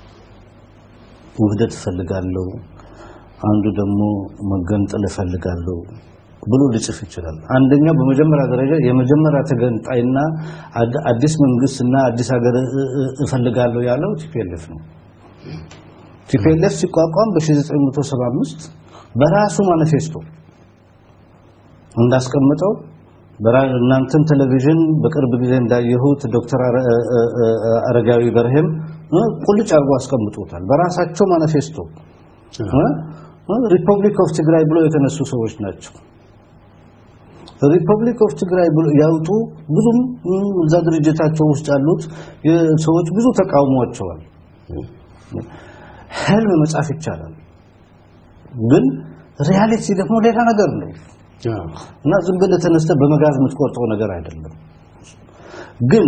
ውህደት እፈልጋለሁ፣ አንዱ ደግሞ መገንጠል እፈልጋለሁ ብሎ ሊጽፍ ይችላል። አንደኛው በመጀመሪያ ደረጃ የመጀመሪያ ተገንጣይና አዲስ መንግስትና አዲስ ሀገር እፈልጋለሁ ያለው ቲፒኤልኤፍ ነው። ቲፒኤልኤፍ ሲቋቋም በ1975 በራሱ ማኒፌስቶ እንዳስቀምጠው እናንተን ቴሌቪዥን በቅርብ ጊዜ እንዳየሁት ዶክተር አረጋዊ በርሄም ቁልጭ አድርጎ አስቀምጦታል። በራሳቸው ማኒፌስቶ ሪፐብሊክ ኦፍ ትግራይ ብሎ የተነሱ ሰዎች ናቸው። ሪፐብሊክ ኦፍ ትግራይ ብሎ ያውጡ ብዙም እዛ ድርጅታቸው ውስጥ ያሉት ሰዎች ብዙ ተቃውሟቸዋል። ህልም መጻፍ ይቻላል፣ ግን ሪያሊቲ ደግሞ ሌላ ነገር ነው እና ዝም ብለህ ተነስተህ በመጋዝ የምትቆርጠው ነገር አይደለም። ግን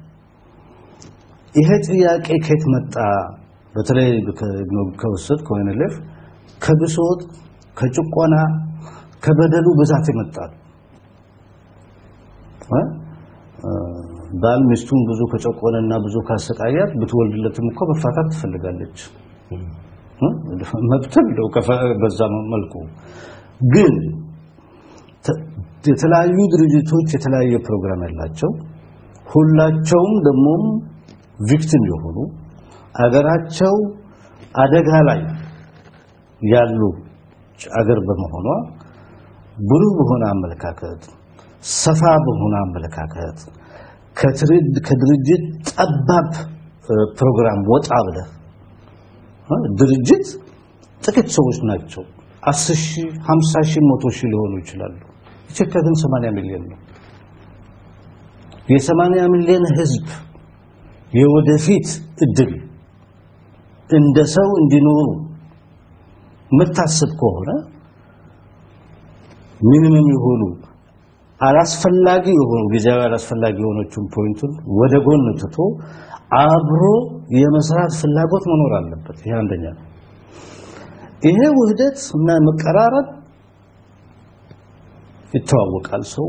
ይሄ ጥያቄ ከየት መጣ? በተለይ ከወሰድ ከወይንለፍ ከብሶት ከጭቆና ከበደሉ ብዛት ይመጣል። ባል ሚስቱን ብዙ ከጨቆነና ብዙ ካሰቃያት ብትወልድለትም እኮ መፋታት ትፈልጋለች። መብት ነው በዛ መልኩ ግን የተለያዩ ድርጅቶች የተለያየ ፕሮግራም ያላቸው ሁላቸውም ደግሞ ቪክቲም የሆኑ አገራቸው አደጋ ላይ ያሉ አገር በመሆኗ ብሩህ በሆነ አመለካከት ሰፋ በሆነ አመለካከት ከድርጅት ጠባብ ፕሮግራም ወጣ ብለህ ድርጅት ጥቂት ሰዎች ናቸው። 10 ሺህ 50 ሺህ መቶ ሺህ ሊሆኑ ይችላሉ። ኢትዮጵያ ግን 80 ሚሊዮን ነው። የ80 ሚሊዮን ህዝብ የወደፊት እድል እንደ ሰው እንዲኖሩ የምታስብ ከሆነ ሚኒመም የሆኑ አላስፈላጊ የሆኑ ጊዜያዊ አላስፈላጊ የሆነችን ፖይንቱን ወደ ጎን ትቶ አብሮ የመስራት ፍላጎት መኖር አለበት። ይሄ አንደኛ ነው። ይሄ ውህደት እና መቀራረብ ይተዋወቃል። ሰው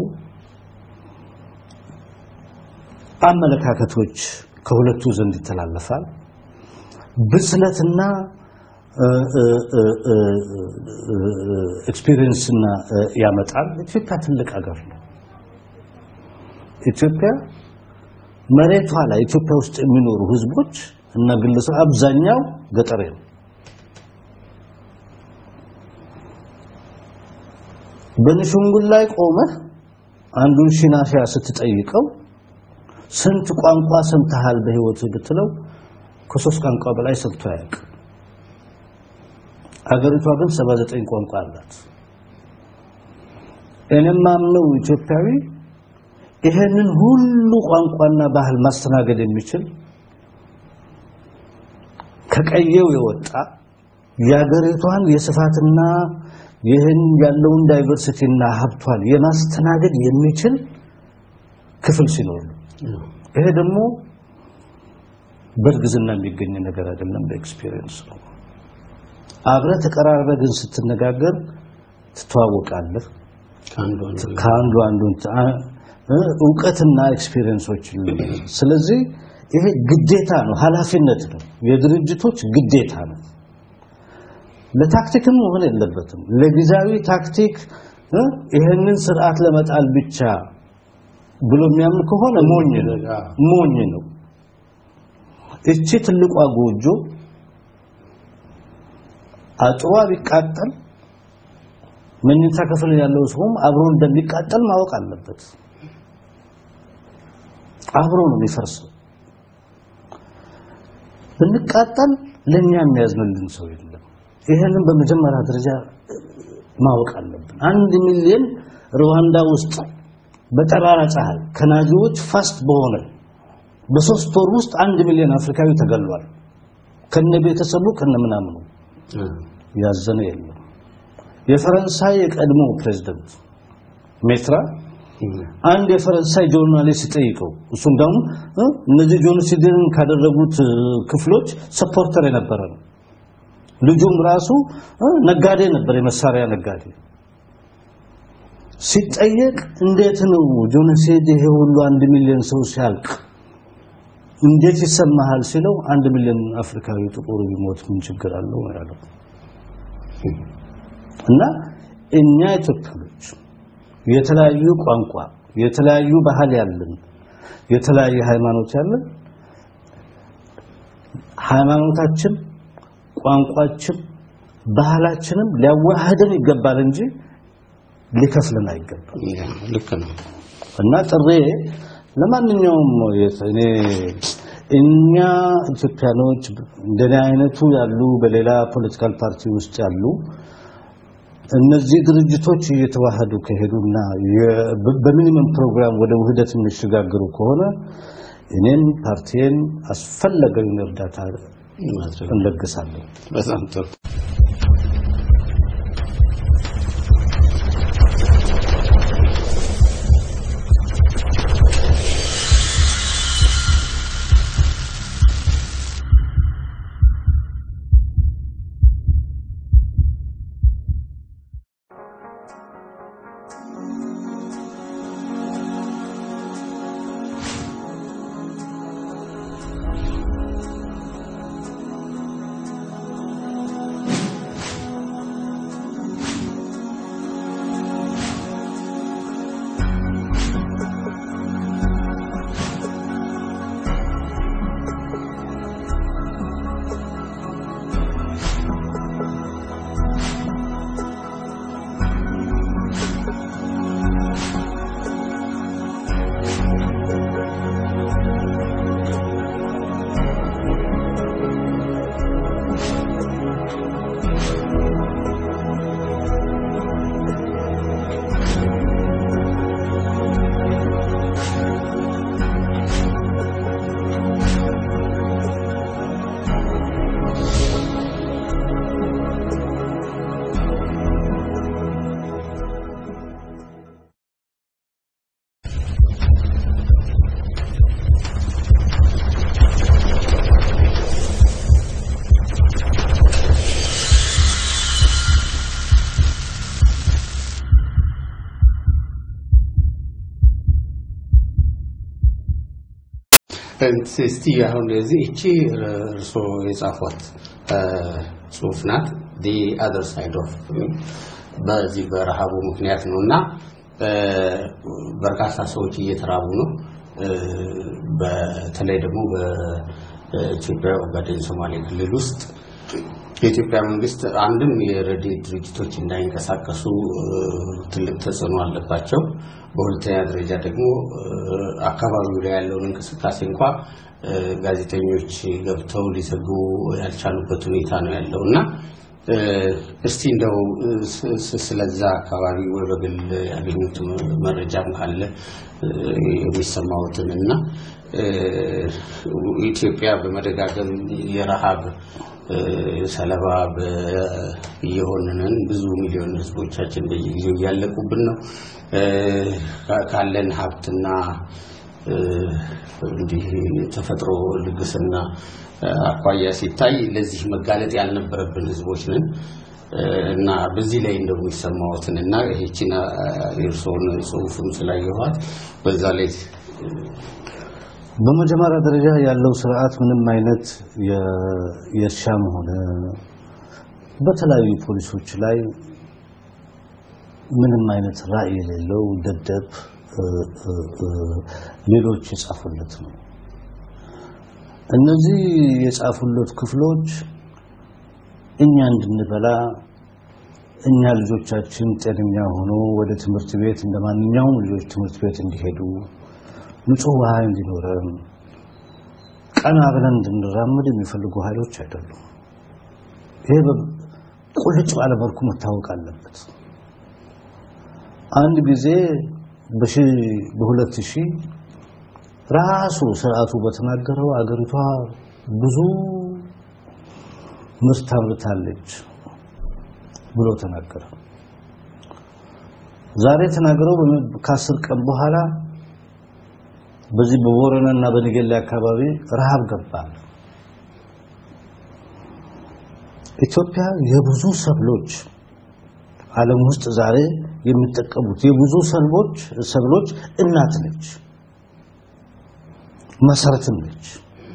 አመለካከቶች ከሁለቱ ዘንድ ይተላለፋል። ብስለትና ኤክስፒሪየንስና ያመጣል። ኢትዮጵያ ትልቅ ሀገር ነው። ኢትዮጵያ መሬቷ ላይ ኢትዮጵያ ውስጥ የሚኖሩ ህዝቦች እና ግለሰብ አብዛኛው ገጠሬ ነው። በንሽንጉል ላይ ቆመህ አንዱን ሺናፊያ ስትጠይቀው ስንት ቋንቋ ሰምተሃል በህይወት ብትለው ከሶስት ቋንቋ በላይ ሰምቶ አያውቅም። አገሪቷ ግን 79 ቋንቋ አላት። እኔም ማምነው ኢትዮጵያዊ ይሄንን ሁሉ ቋንቋና ባህል ማስተናገድ የሚችል ከቀየው የወጣ የአገሪቷን የስፋትና ይህን ያለውን ዳይቨርሲቲና ሀብቷን የማስተናገድ የሚችል ክፍል ሲኖር ይሄ ደግሞ በእርግዝና የሚገኝ ነገር አይደለም፣ በኤክስፒሪየንስ ነው። አብረህ ተቀራርበህ ግን ስትነጋገር ትተዋወቃለህ። ከአንዱ አንዱን እውቀትና ኤክስፒሪየንሶች ስለዚህ ይሄ ግዴታ ነው፣ ኃላፊነት ነው፣ የድርጅቶች ግዴታ ነው። ለታክቲክም መሆን የለበትም። ለጊዜያዊ ታክቲክ ይህንን ስርዓት ለመጣል ብቻ ብሎ የሚያምን ከሆነ ሞኝ ነው ሞኝ ነው። እቺ ትልቋ ጎጆ አጥሯ ቢቃጠል መኝታ ክፍል ያለው ሰውም አብሮ እንደሚቃጠል ማወቅ አለበት። አብሮ ነው የሚፈርሰው። ብንቃጠል ለኛ የሚያዝንልን ሰው የለም። ይሄንን በመጀመሪያ ደረጃ ማወቅ አለብን። አንድ ሚሊዮን ሩዋንዳ ውስጥ በጠራራ ፀሐይ ከናዚዎች ፋስት በሆነ በሶስት ወር ውስጥ አንድ ሚሊዮን አፍሪካዊ ተገሏል። ከነ ቤተሰቡ ከነ ምናምኑ ያዘነ የለም። የፈረንሳይ የቀድሞ ፕሬዝዳንት ሜትራ አንድ የፈረንሳይ ጆርናሊስት ጠይቀው እሱ እንደውም እነዚህ ጆኖሲድን ካደረጉት ክፍሎች ሰፖርተር የነበረ ነው። ልጁም ራሱ ነጋዴ ነበር፣ የመሳሪያ ነጋዴ። ሲጠየቅ እንዴት ነው ጆኖሲድ ይሄ ሁሉ አንድ ሚሊዮን ሰው ሲያልቅ እንዴት ይሰማሃል ሲለው አንድ ሚሊዮን አፍሪካዊ ጥቁር ቢሞት ምን ችግር አለው ያለው እና እኛ ኢትዮጵያኖች የተለያዩ ቋንቋ የተለያዩ ባህል ያለን የተለያየ ሃይማኖት ያለን ሃይማኖታችን ቋንቋችን ባህላችንም ሊያዋህደን ይገባል እንጂ ሊከፍልን አይገባም። ልክ ነው እና ጥሬ ለማንኛውም እኔ እኛ ኢትዮጵያኖች እንደኔ አይነቱ ያሉ በሌላ ፖለቲካል ፓርቲ ውስጥ ያሉ እነዚህ ድርጅቶች እየተዋሃዱ ከሄዱና በሚኒመም ፕሮግራም ወደ ውህደት የሚሸጋገሩ ከሆነ እኔም ፓርቲዬን አስፈለገውን እርዳታ እንለግሳለን። በጣም ጥሩ እስቲ አሁን እዚህ እቺ እርሶ የጻፏት ጽሁፍ ናት ዲ አዘር ሳይድ ኦፍ በዚህ በረሃቡ ምክንያት ነው እና በርካታ ሰዎች እየተራቡ ነው። በተለይ ደግሞ በኢትዮጵያ ኦጋዴን ሶማሌ ክልል ውስጥ የኢትዮጵያ መንግስት አንድም የረድኤት ድርጅቶች እንዳይንቀሳቀሱ ትልቅ ተጽዕኖ አለባቸው። በሁለተኛ ደረጃ ደግሞ አካባቢው ላይ ያለውን እንቅስቃሴ እንኳ ጋዜጠኞች ገብተው ሊዘግቡ ያልቻሉበት ሁኔታ ነው ያለው እና እስቲ እንደው ስለዛ አካባቢ ወይ በግል ያገኙት መረጃም ካለ የሚሰማውትን እና ኢትዮጵያ በመደጋገም የረሃብ ሰለባ እየሆንን ብዙ ሚሊዮን ህዝቦቻችን በየጊዜው እያለቁብን ነው። ካለን ሀብትና እንዲህ ተፈጥሮ ልግስና አኳያ ሲታይ ለዚህ መጋለጥ ያልነበረብን ህዝቦች ነን እና በዚህ ላይ እንደው የሚሰማዎትን እና ይህችን የእርስዎን ጽሁፍም ስላየኋት በዛ ላይ በመጀመሪያ ደረጃ ያለው ስርዓት ምንም አይነት የእርሻም ሆነ በተለያዩ ፖሊሶች ላይ ምንም አይነት ራዕይ የሌለው ደደብ ሌሎች የጻፉለት ነው። እነዚህ የጻፉለት ክፍሎች እኛ እንድንበላ እኛ ልጆቻችን ጤነኛ ሆኖ ወደ ትምህርት ቤት እንደማንኛውም ልጆች ትምህርት ቤት እንዲሄዱ ንጹህ ውሃ እንዲኖረን ቀና ብለን እንድንራመድ የሚፈልጉ ኃይሎች አይደሉም። ይሄ ቁልጭ ባለ መልኩ መታወቅ አለበት። አንድ ጊዜ በሁለት ሺህ ራሱ ስርዓቱ በተናገረው አገሪቷ ብዙ ምርት አምርታለች ብሎ ተናገረ። ዛሬ ተናገረው ከአስር ቀን በኋላ በዚህ በቦረና እና በነገሌ አካባቢ ረሃብ ገባ። ኢትዮጵያ የብዙ ሰብሎች ዓለም ውስጥ ዛሬ የሚጠቀሙት የብዙ ሰብሎች ሰብሎች እናት ነች፣ መሰረትም ነች።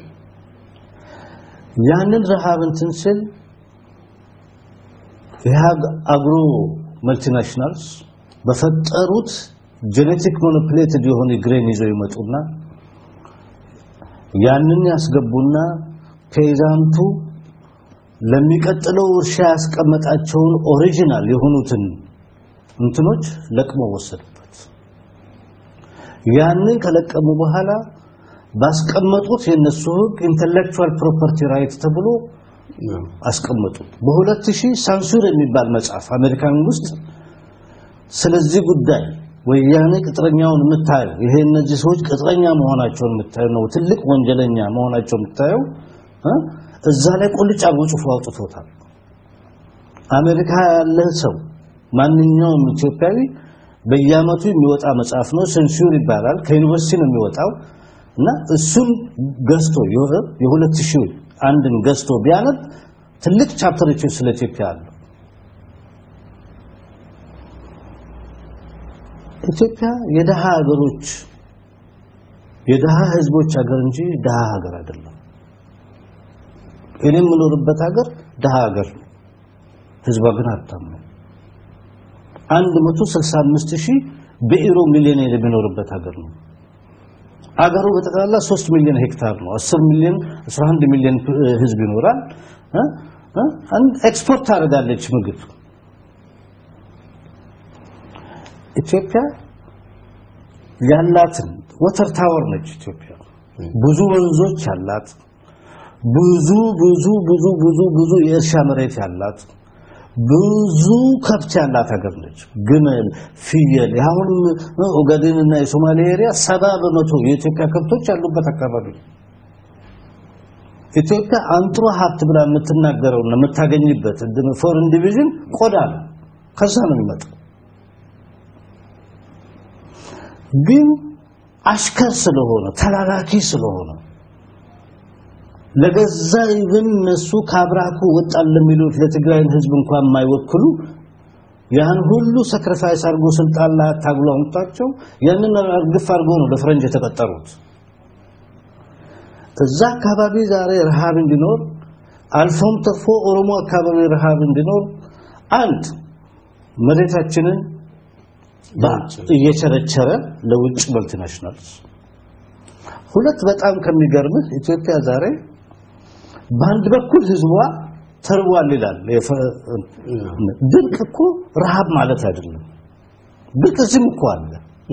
ያንን ረሃብ እንትን ስል የሀግ አግሮ መልቲናሽናልስ በፈጠሩት ጄኔቲክ ሞኖፕሌትድ የሆነ ግሬን ይዘው ይመጡና ያንን ያስገቡና ፔዛንቱ ለሚቀጥለው እርሻ ያስቀመጣቸውን ኦሪጂናል የሆኑትን እንትኖች ለቅመው ወሰዱበት። ያንን ከለቀሙ በኋላ ባስቀመጡት የነሱ ህግ ኢንተሌክቹዋል ፕሮፐርቲ ራይት ተብሎ አስቀመጡ። በ2000 ሳንሱር የሚባል መጽሐፍ አሜሪካን ውስጥ ስለዚህ ጉዳይ ወያኔ ቅጥረኛውን የምታየው ይሄ እነዚህ ሰዎች ቅጥረኛ መሆናቸውን የምታየው ነው። ትልቅ ወንጀለኛ መሆናቸው የምታየው እዛ ላይ ቁልጭ አድርጎ ጽፎ አውጥቶታል። አሜሪካ ያለ ሰው ማንኛውም ኢትዮጵያዊ በየአመቱ የሚወጣ መጽሐፍ ነው። ሴንሱር ይባላል። ከዩኒቨርሲቲ ነው የሚወጣው እና እሱን ገዝቶ የሁለት ሺህ አንድን ገዝቶ ቢያነብ ትልቅ ቻፕተሮች ስለ ኢትዮጵያ አሉ። ኢትዮጵያ የደሃ ሀገሮች የደሃ ህዝቦች ሀገር እንጂ ደሃ ሀገር አይደለም። እኔ የምኖርበት ሀገር ደሃ ሀገር ነው። ህዝቧ ግን ሀብታም ነው። 165 ሺህ በኢሮ ሚሊዮኔር የሚኖርበት ሀገር ነው። አገሩ በጠቅላላ 3 ሚሊዮን ሄክታር ነው። 10 ሚሊዮን 11 ሚሊዮን ህዝብ ይኖራል። ኤክስፖርት ታደርጋለች ምግብ። ኢትዮጵያ ያላትን ወተር ታወር ነች። ኢትዮጵያ ብዙ ወንዞች ያላት ብዙ ብዙ ብዙ ብዙ ብዙ የእርሻ መሬት ያላት ብዙ ከብት ያላት ሀገር ነች። ግመል፣ ፍየል አሁን ኦጋዴንና የሶማሌ ኤሪያ ሰባ በመቶ የኢትዮጵያ ከብቶች ያሉበት አካባቢ ኢትዮጵያ አንጥሮ ሀብት ብላ የምትናገረውና የምታገኝበት ፎሬን ዲቪዥን ቆዳ ነው። ከዛ ነው የሚመጣው። ግን አሽከር ስለሆነ ተላላኪ ስለሆነ ለገዛ ይብን እነሱ ካብራኩ ወጣል ለሚሉት ለትግራይን ህዝብ እንኳን የማይወክሉ ያን ሁሉ ሰክሪፋይስ አድርጎ ስልጣን ላይ አታግሎ አምጣቸው ያንን እርግፍ አድርጎ ነው ለፈረንጅ የተቀጠሩት እዛ አካባቢ ዛሬ ረሃብ እንዲኖር አልፎም ተርፎ ኦሮሞ አካባቢ ረሃብ እንዲኖር አንድ መሬታችንን እየቸረቸረ ለውጭ መልቲናሽናልስ ሁለት በጣም ከሚገርምህ ኢትዮጵያ ዛሬ በአንድ በኩል ህዝቧ ተርቧል ይላል ድርቅ እኮ ረሃብ ማለት አይደለም ድርቅ እዚህም እኮ አለ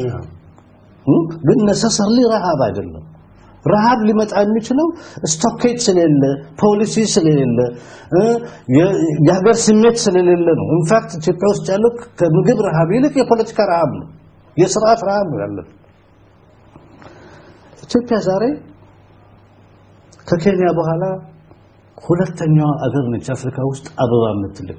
ግን ነሰሰርሊ ረሃብ አይደለም ረሃብ ሊመጣ የሚችለው ስቶኬጅ ስለሌለ ፖሊሲ ስለሌለ የሀገር ስሜት ስለሌለ ነው ኢንፋክት ኢትዮጵያ ውስጥ ያለው ከምግብ ረሃብ ይልቅ የፖለቲካ ረሃብ ነው የስርዓት ረሃብ ነው ያለው ኢትዮጵያ ዛሬ ከኬንያ በኋላ ሁለተኛዋ አገር ነች አፍሪካ ውስጥ አበባ የምትልክ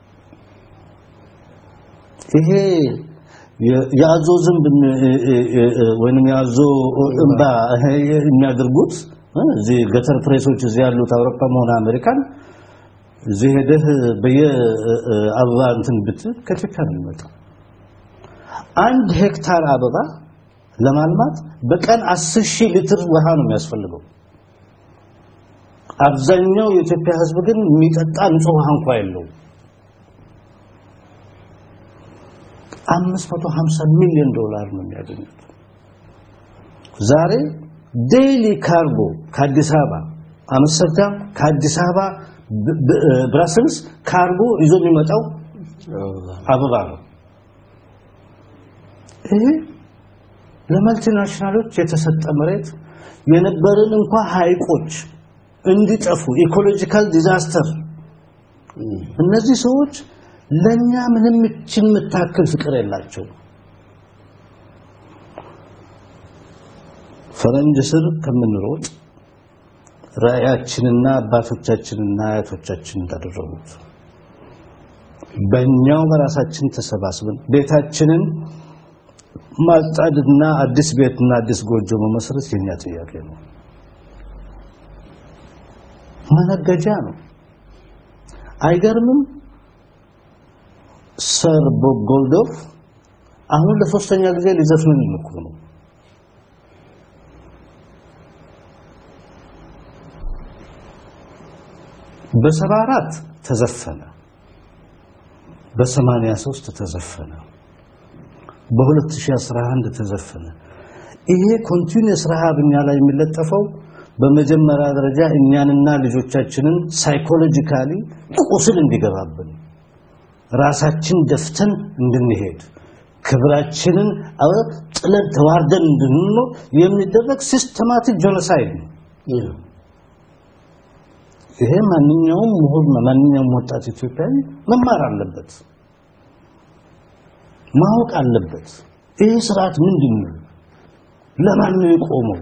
ይሄ የአዞ ዝንብ ወይንም የአዞ እንባ የሚያደርጉት እዚህ ገተር ፕሬሶች እዚህ ያሉት አውሮፓም ሆነ አሜሪካን እዚህ ሄደህ በየአበባ እንትን ብት ከኢትዮጵያ ነው የሚመጣው አንድ ሄክታር አበባ ለማልማት በቀን 10 ሺህ ሊትር ውሃ ነው የሚያስፈልገው አብዛኛው የኢትዮጵያ ህዝብ ግን የሚጠጣ ንጹህ ውሃ እንኳን የለውም 550 ሚሊዮን ዶላር ነው የሚያገኙት ዛሬ ዴይሊ ካርጎ ከአዲስ አበባ አምስተርዳም ከአዲስ አበባ ብራስልስ ካርጎ ይዞ የሚመጣው አበባ ነው ይሄ ለመልቲናሽናሎች የተሰጠ መሬት የነበረን እንኳን ሀይቆች እንዲጠፉ ኢኮሎጂካል ዲዛስተር እነዚህ ሰዎች ለኛ ምንም እችን የምታክል ፍቅር የላቸው ፈረንጅ ስር ከምንሮጥ ራእያችንና አባቶቻችንና አያቶቻችን እንዳደረጉት በእኛው በራሳችን ተሰባስበን ቤታችንን ማጣድና አዲስ ቤትና አዲስ ጎጆ መመስረት የኛ ጥያቄ ነው መነገጃ ነው አይገርምም ሰር ቦብ ጎልዶፍ አሁን ለሶስተኛ ጊዜ ሊዘፍኑ የሚሞክሩ ነው በሰባ አራት ተዘፈነ በሰማንያ ሶስት ተዘፈነ በ2011 ተዘፈነ ይሄ ኮንቲኒየስ ረሃብ እኛ ላይ የሚለጠፈው በመጀመሪያ ደረጃ እኛንና ልጆቻችንን ሳይኮሎጂካሊ ቁስል እንዲገባብን ራሳችን ደፍተን እንድንሄድ ክብራችንን ጥለን ተዋርደን እንድንኖር የሚደረግ ሲስተማቲክ ጄኖሳይድ ነው ይሄ ማንኛውም ምሁር ማንኛውም ወጣት ኢትዮጵያዊ መማር አለበት ማወቅ አለበት ይህ ስርዓት ምንድን ነው ለማን ነው የቆመው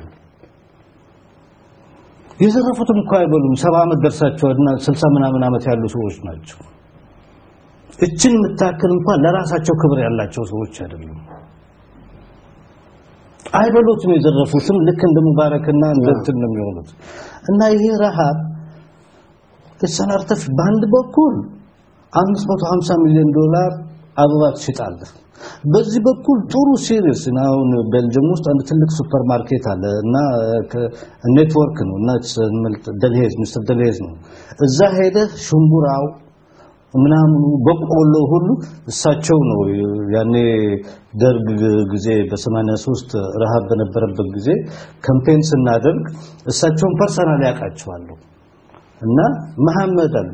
የዘረፉትም እኮ አይበሉም ሰባ ዓመት ደርሳቸውና ስልሳ ምናምን ዓመት ያሉ ሰዎች ናቸው እችን የምታክል እንኳን ለራሳቸው ክብር ያላቸው ሰዎች አይደሉም አይበሉትም የዘረፉትም ልክ እንደ ሙባረክና እንደ እንትን ነው የሚሆኑት እና ይሄ ረሃብ ተሰናርተፍ በአንድ በኩል 550 ሚሊዮን ዶላር አበባ ትሽጣለህ በዚህ በኩል ጥሩ ሲሪየስ አሁን ቤልጅየም ውስጥ አንድ ትልቅ ሱፐር ማርኬት አለ እና ኔትወርክ ነው እና ደልሄዝ ሚስተር ደልሄዝ ነው እዛ ሄደህ ሽምቡራው ምናምኑ በቆሎ ሁሉ እሳቸው ነው ያኔ ደርግ ጊዜ በ83 ረሃብ በነበረበት ጊዜ ካምፔን ስናደርግ እሳቸውን ፐርሰናል ያውቃቸዋለሁ እና መሐመድ አሉ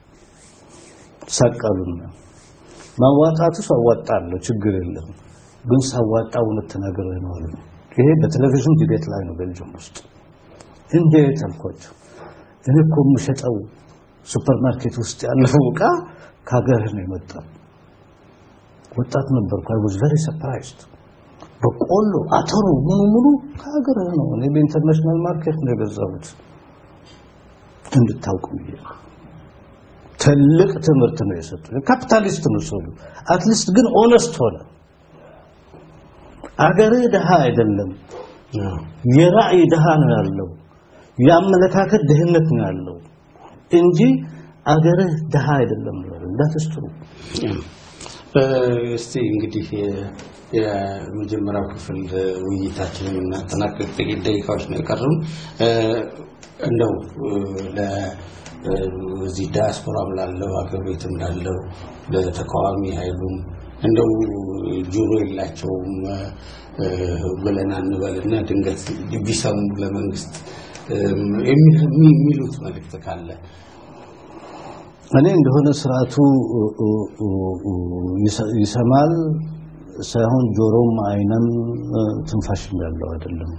ሰቀሉና ማዋጣቱ አዋጣለሁ ችግር የለም ግን ሳዋጣ እውነት ተናገረው ነው አሉ ይሄ በቴሌቪዥን ዲቤት ላይ ነው ቤልጅየም ውስጥ እንዴት አልኳቸው እኔ እኮ የምሸጠው ሱፐርማርኬት ውስጥ ያለው ዕቃ ከሀገር ነው የመጣው ወጣት ነበርኩ አይ ዋዝ ቬሪ ሰርፕራይዝድ በቆሎ አተሩ ምኑ ምኑ ከሀገር ነው እኔ በኢንተርናሽናል ማርኬት ነው የገዛሁት እንድታውቁ ብዬ ትልቅ ትምህርት ነው የሰጡ ካፒታሊስት ነው ሰው አትሊስት ግን ኦነስት ሆነ አገር ድሃ አይደለም የራእይ ድሃ ነው ያለው የአመለካከት ድህነት ነው ያለው እንጂ አገርህ ድሃ አይደለም ነው እንዳትስትሩ እስቲ እንግዲህ የመጀመሪያው ክፍል ውይይታችንን እናጠናቀቅ ጥቂት ደቂቃዎች ነው የቀሩን። እንደው ለዚህ ዳያስፖራም ላለው ሀገር ቤትም ላለው ለተቃዋሚ ኃይሉም እንደው ጆሮ የላቸውም ብለን አንበልና ድንገት ቢሰሙ ለመንግስት የሚሉት መልእክት ካለ እኔ እንደሆነ ስርዓቱ ይሰማል ሳይሆን ጆሮም አይንም ትንፋሽም ያለው አይደለም።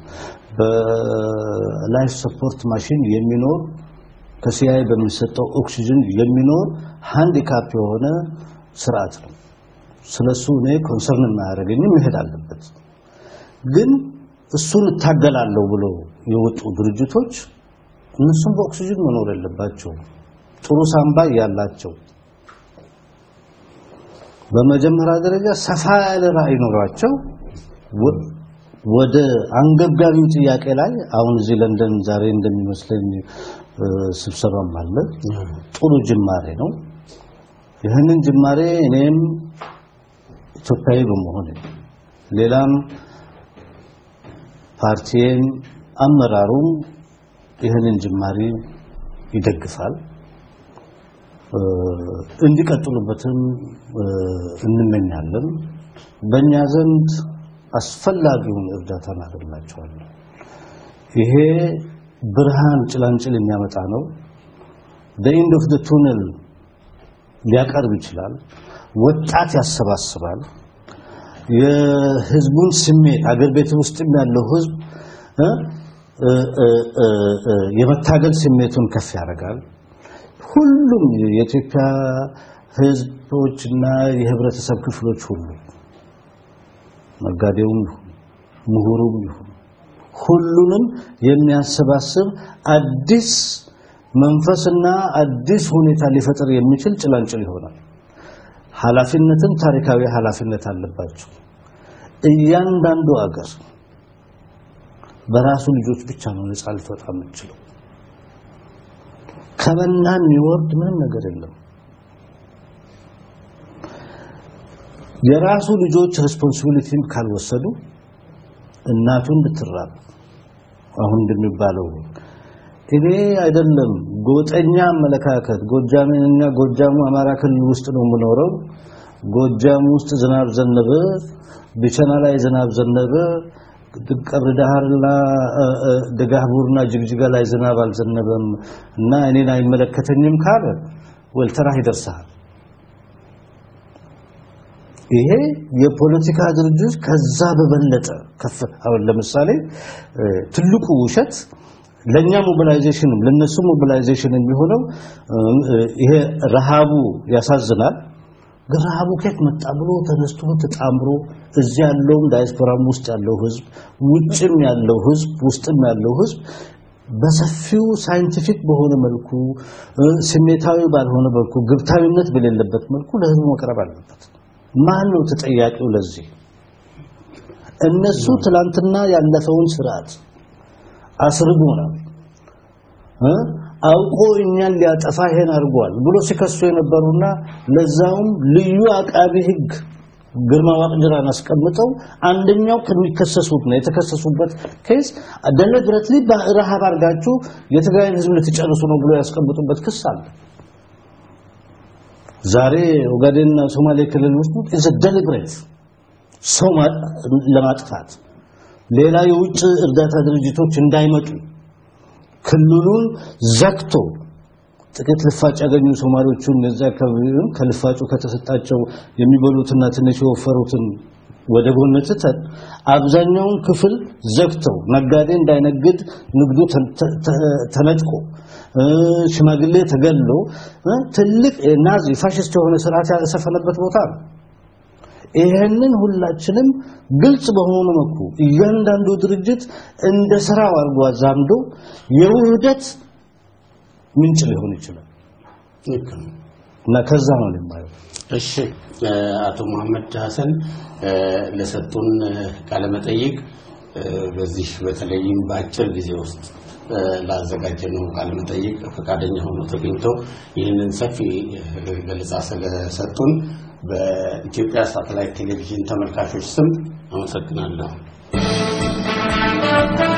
በላይፍ ሰፖርት ማሽን የሚኖር ከሲአይ በሚሰጠው ኦክሲጅን የሚኖር ሃንዲካፕ የሆነ ስርዓት ነው። ስለሱ እኔ ኮንሰርን የማያደርገኝም መሄድ አለበት። ግን እሱን እታገላለሁ ብሎ የወጡ ድርጅቶች እነሱም በኦክሲጅን መኖር የለባቸው። ጥሩ ሳምባ ያላቸው በመጀመሪያ ደረጃ ሰፋ ያለ ራዕይ ኖሯቸው ወደ አንገብጋቢው ጥያቄ ላይ አሁን እዚህ ለንደን ዛሬ እንደሚመስለኝ ስብሰባም አለ። ጥሩ ጅማሬ ነው። ይህንን ጅማሬ እኔም ኢትዮጵያዊ በመሆን ሌላም ፓርቲም አመራሩም ይህንን ጅማሬ ይደግፋል። እንዲቀጥሉበትም እንመኛለን። በእኛ ዘንድ አስፈላጊውን እርዳታ እናደርግላቸዋለን። ይሄ ብርሃን ጭላንጭል የሚያመጣ ነው። በኢንድ ኦፍ ቱነል ሊያቀርብ ይችላል። ወጣት ያሰባስባል። የህዝቡን ስሜት አገር ቤት ውስጥም ያለው ህዝብ የመታገል ስሜቱን ከፍ ያደርጋል። ሁሉም የኢትዮጵያ ህዝቦችና የህብረተሰብ ክፍሎች ሁሉ ነጋዴውም ይሁን ምሁሩም ይሁን ሁሉንም የሚያሰባስብ አዲስ መንፈስና አዲስ ሁኔታ ሊፈጥር የሚችል ጭላንጭል ይሆናል። ኃላፊነትን ታሪካዊ ኃላፊነት አለባቸው። እያንዳንዱ አገር በራሱ ልጆች ብቻ ነው ነፃ ልትወጣ የምትችለው። ከመናን የሚወርድ ምንም ነገር የለም። የራሱ ልጆች ሬስፖንሲቢሊቲን ካልወሰዱ እናቱን ብትራብ አሁን እንደሚባለው እኔ አይደለም ጎጠኛ አመለካከት ጎጃምና ጎጃሙ አማራ ክልል ውስጥ ነው የምኖረው። ጎጃም ውስጥ ዝናብ ዘነበ፣ ቢቸና ላይ ዝናብ ዘነበ፣ ቀብር ዳህርና ደጋህቡርና ጅግጅጋ ላይ ዝናብ አልዘነበም እና እኔን አይመለከተኝም ካለ ወልተራህ ይደርሳል። ይሄ የፖለቲካ ድርጅት ከዛ በበለጠ ከፍ አሁን ለምሳሌ ትልቁ ውሸት ለኛ ሞቢላይዜሽንም ለነሱ ሞቢላይዜሽን የሚሆነው ይሄ ረሃቡ ያሳዝናል። ግን ረሃቡ ከየት መጣ ብሎ ተነስቶ ተጣምሮ እዚህ ያለውም ዳያስፖራም ውስጥ ያለው ህዝብ ውጭም ያለው ህዝብ ውስጥም ያለው ህዝብ በሰፊው ሳይንቲፊክ በሆነ መልኩ ስሜታዊ ባልሆነ መልኩ ግብታዊነት በሌለበት መልኩ ለህዝቡ መቅረብ አለበት። ማን ነው ተጠያቂው ለዚህ? እነሱ ትላንትና ያለፈውን ስርዓት አስርጎናል እ አውቆ እኛን ሊያጠፋ ይሄን አድርጓል ብሎ ሲከሱ የነበሩና ለዛውም ልዩ አቃቢ ህግ ግርማ ዋቅጅራን አስቀምጠው አንደኛው ከሚከሰሱት ነው የተከሰሱበት ኬስ ደሊብሬትሊ በረሃብ አድርጋችሁ የትግራይን ህዝብ ልትጨርሱ ነው ብሎ ያስቀምጡበት ክስ አለ። ዛሬ ኦጋዴንና ሶማሌ ክልል ውስጥ ኢዝ ደሊብሬት ሰው ለማጥፋት ሌላ የውጭ እርዳታ ድርጅቶች እንዳይመጡ ክልሉን ዘግቶ ጥቂት ልፋጭ ያገኙ ሶማሌዎቹን እዛ አካባቢውን ከልፋጩ ከተሰጣቸው የሚበሉትና ትንሽ የወፈሩትን ወደ ጎን ትተን አብዛኛውን ክፍል ዘግተው ነጋዴ እንዳይነግድ ንግዱ ተነጥቆ ሽማግሌ ተገሎ ትልቅ ናዚ ፋሽስት የሆነ ስርዓት ያሰፈነበት ቦታ ነው። ይሄንን ሁላችንም ግልጽ በሆነ መልኩ እያንዳንዱ ድርጅት እንደ ስራው አድርጎ አዛምዶ የውህደት ምንጭ ሊሆን ይችላል እና ከዛ ነው የማየው። እሺ አቶ መሐመድ ሀሰን ለሰጡን ቃለ መጠይቅ በዚህ በተለይም በአጭር ጊዜ ውስጥ ላዘጋጀነው ቃለ መጠይቅ ፈቃደኛ ሆኖ ተገኝቶ ይህንን ሰፊ ገለጻ ስለሰጡን በኢትዮጵያ ሳተላይት ቴሌቪዥን ተመልካቾች ስም አመሰግናለሁ።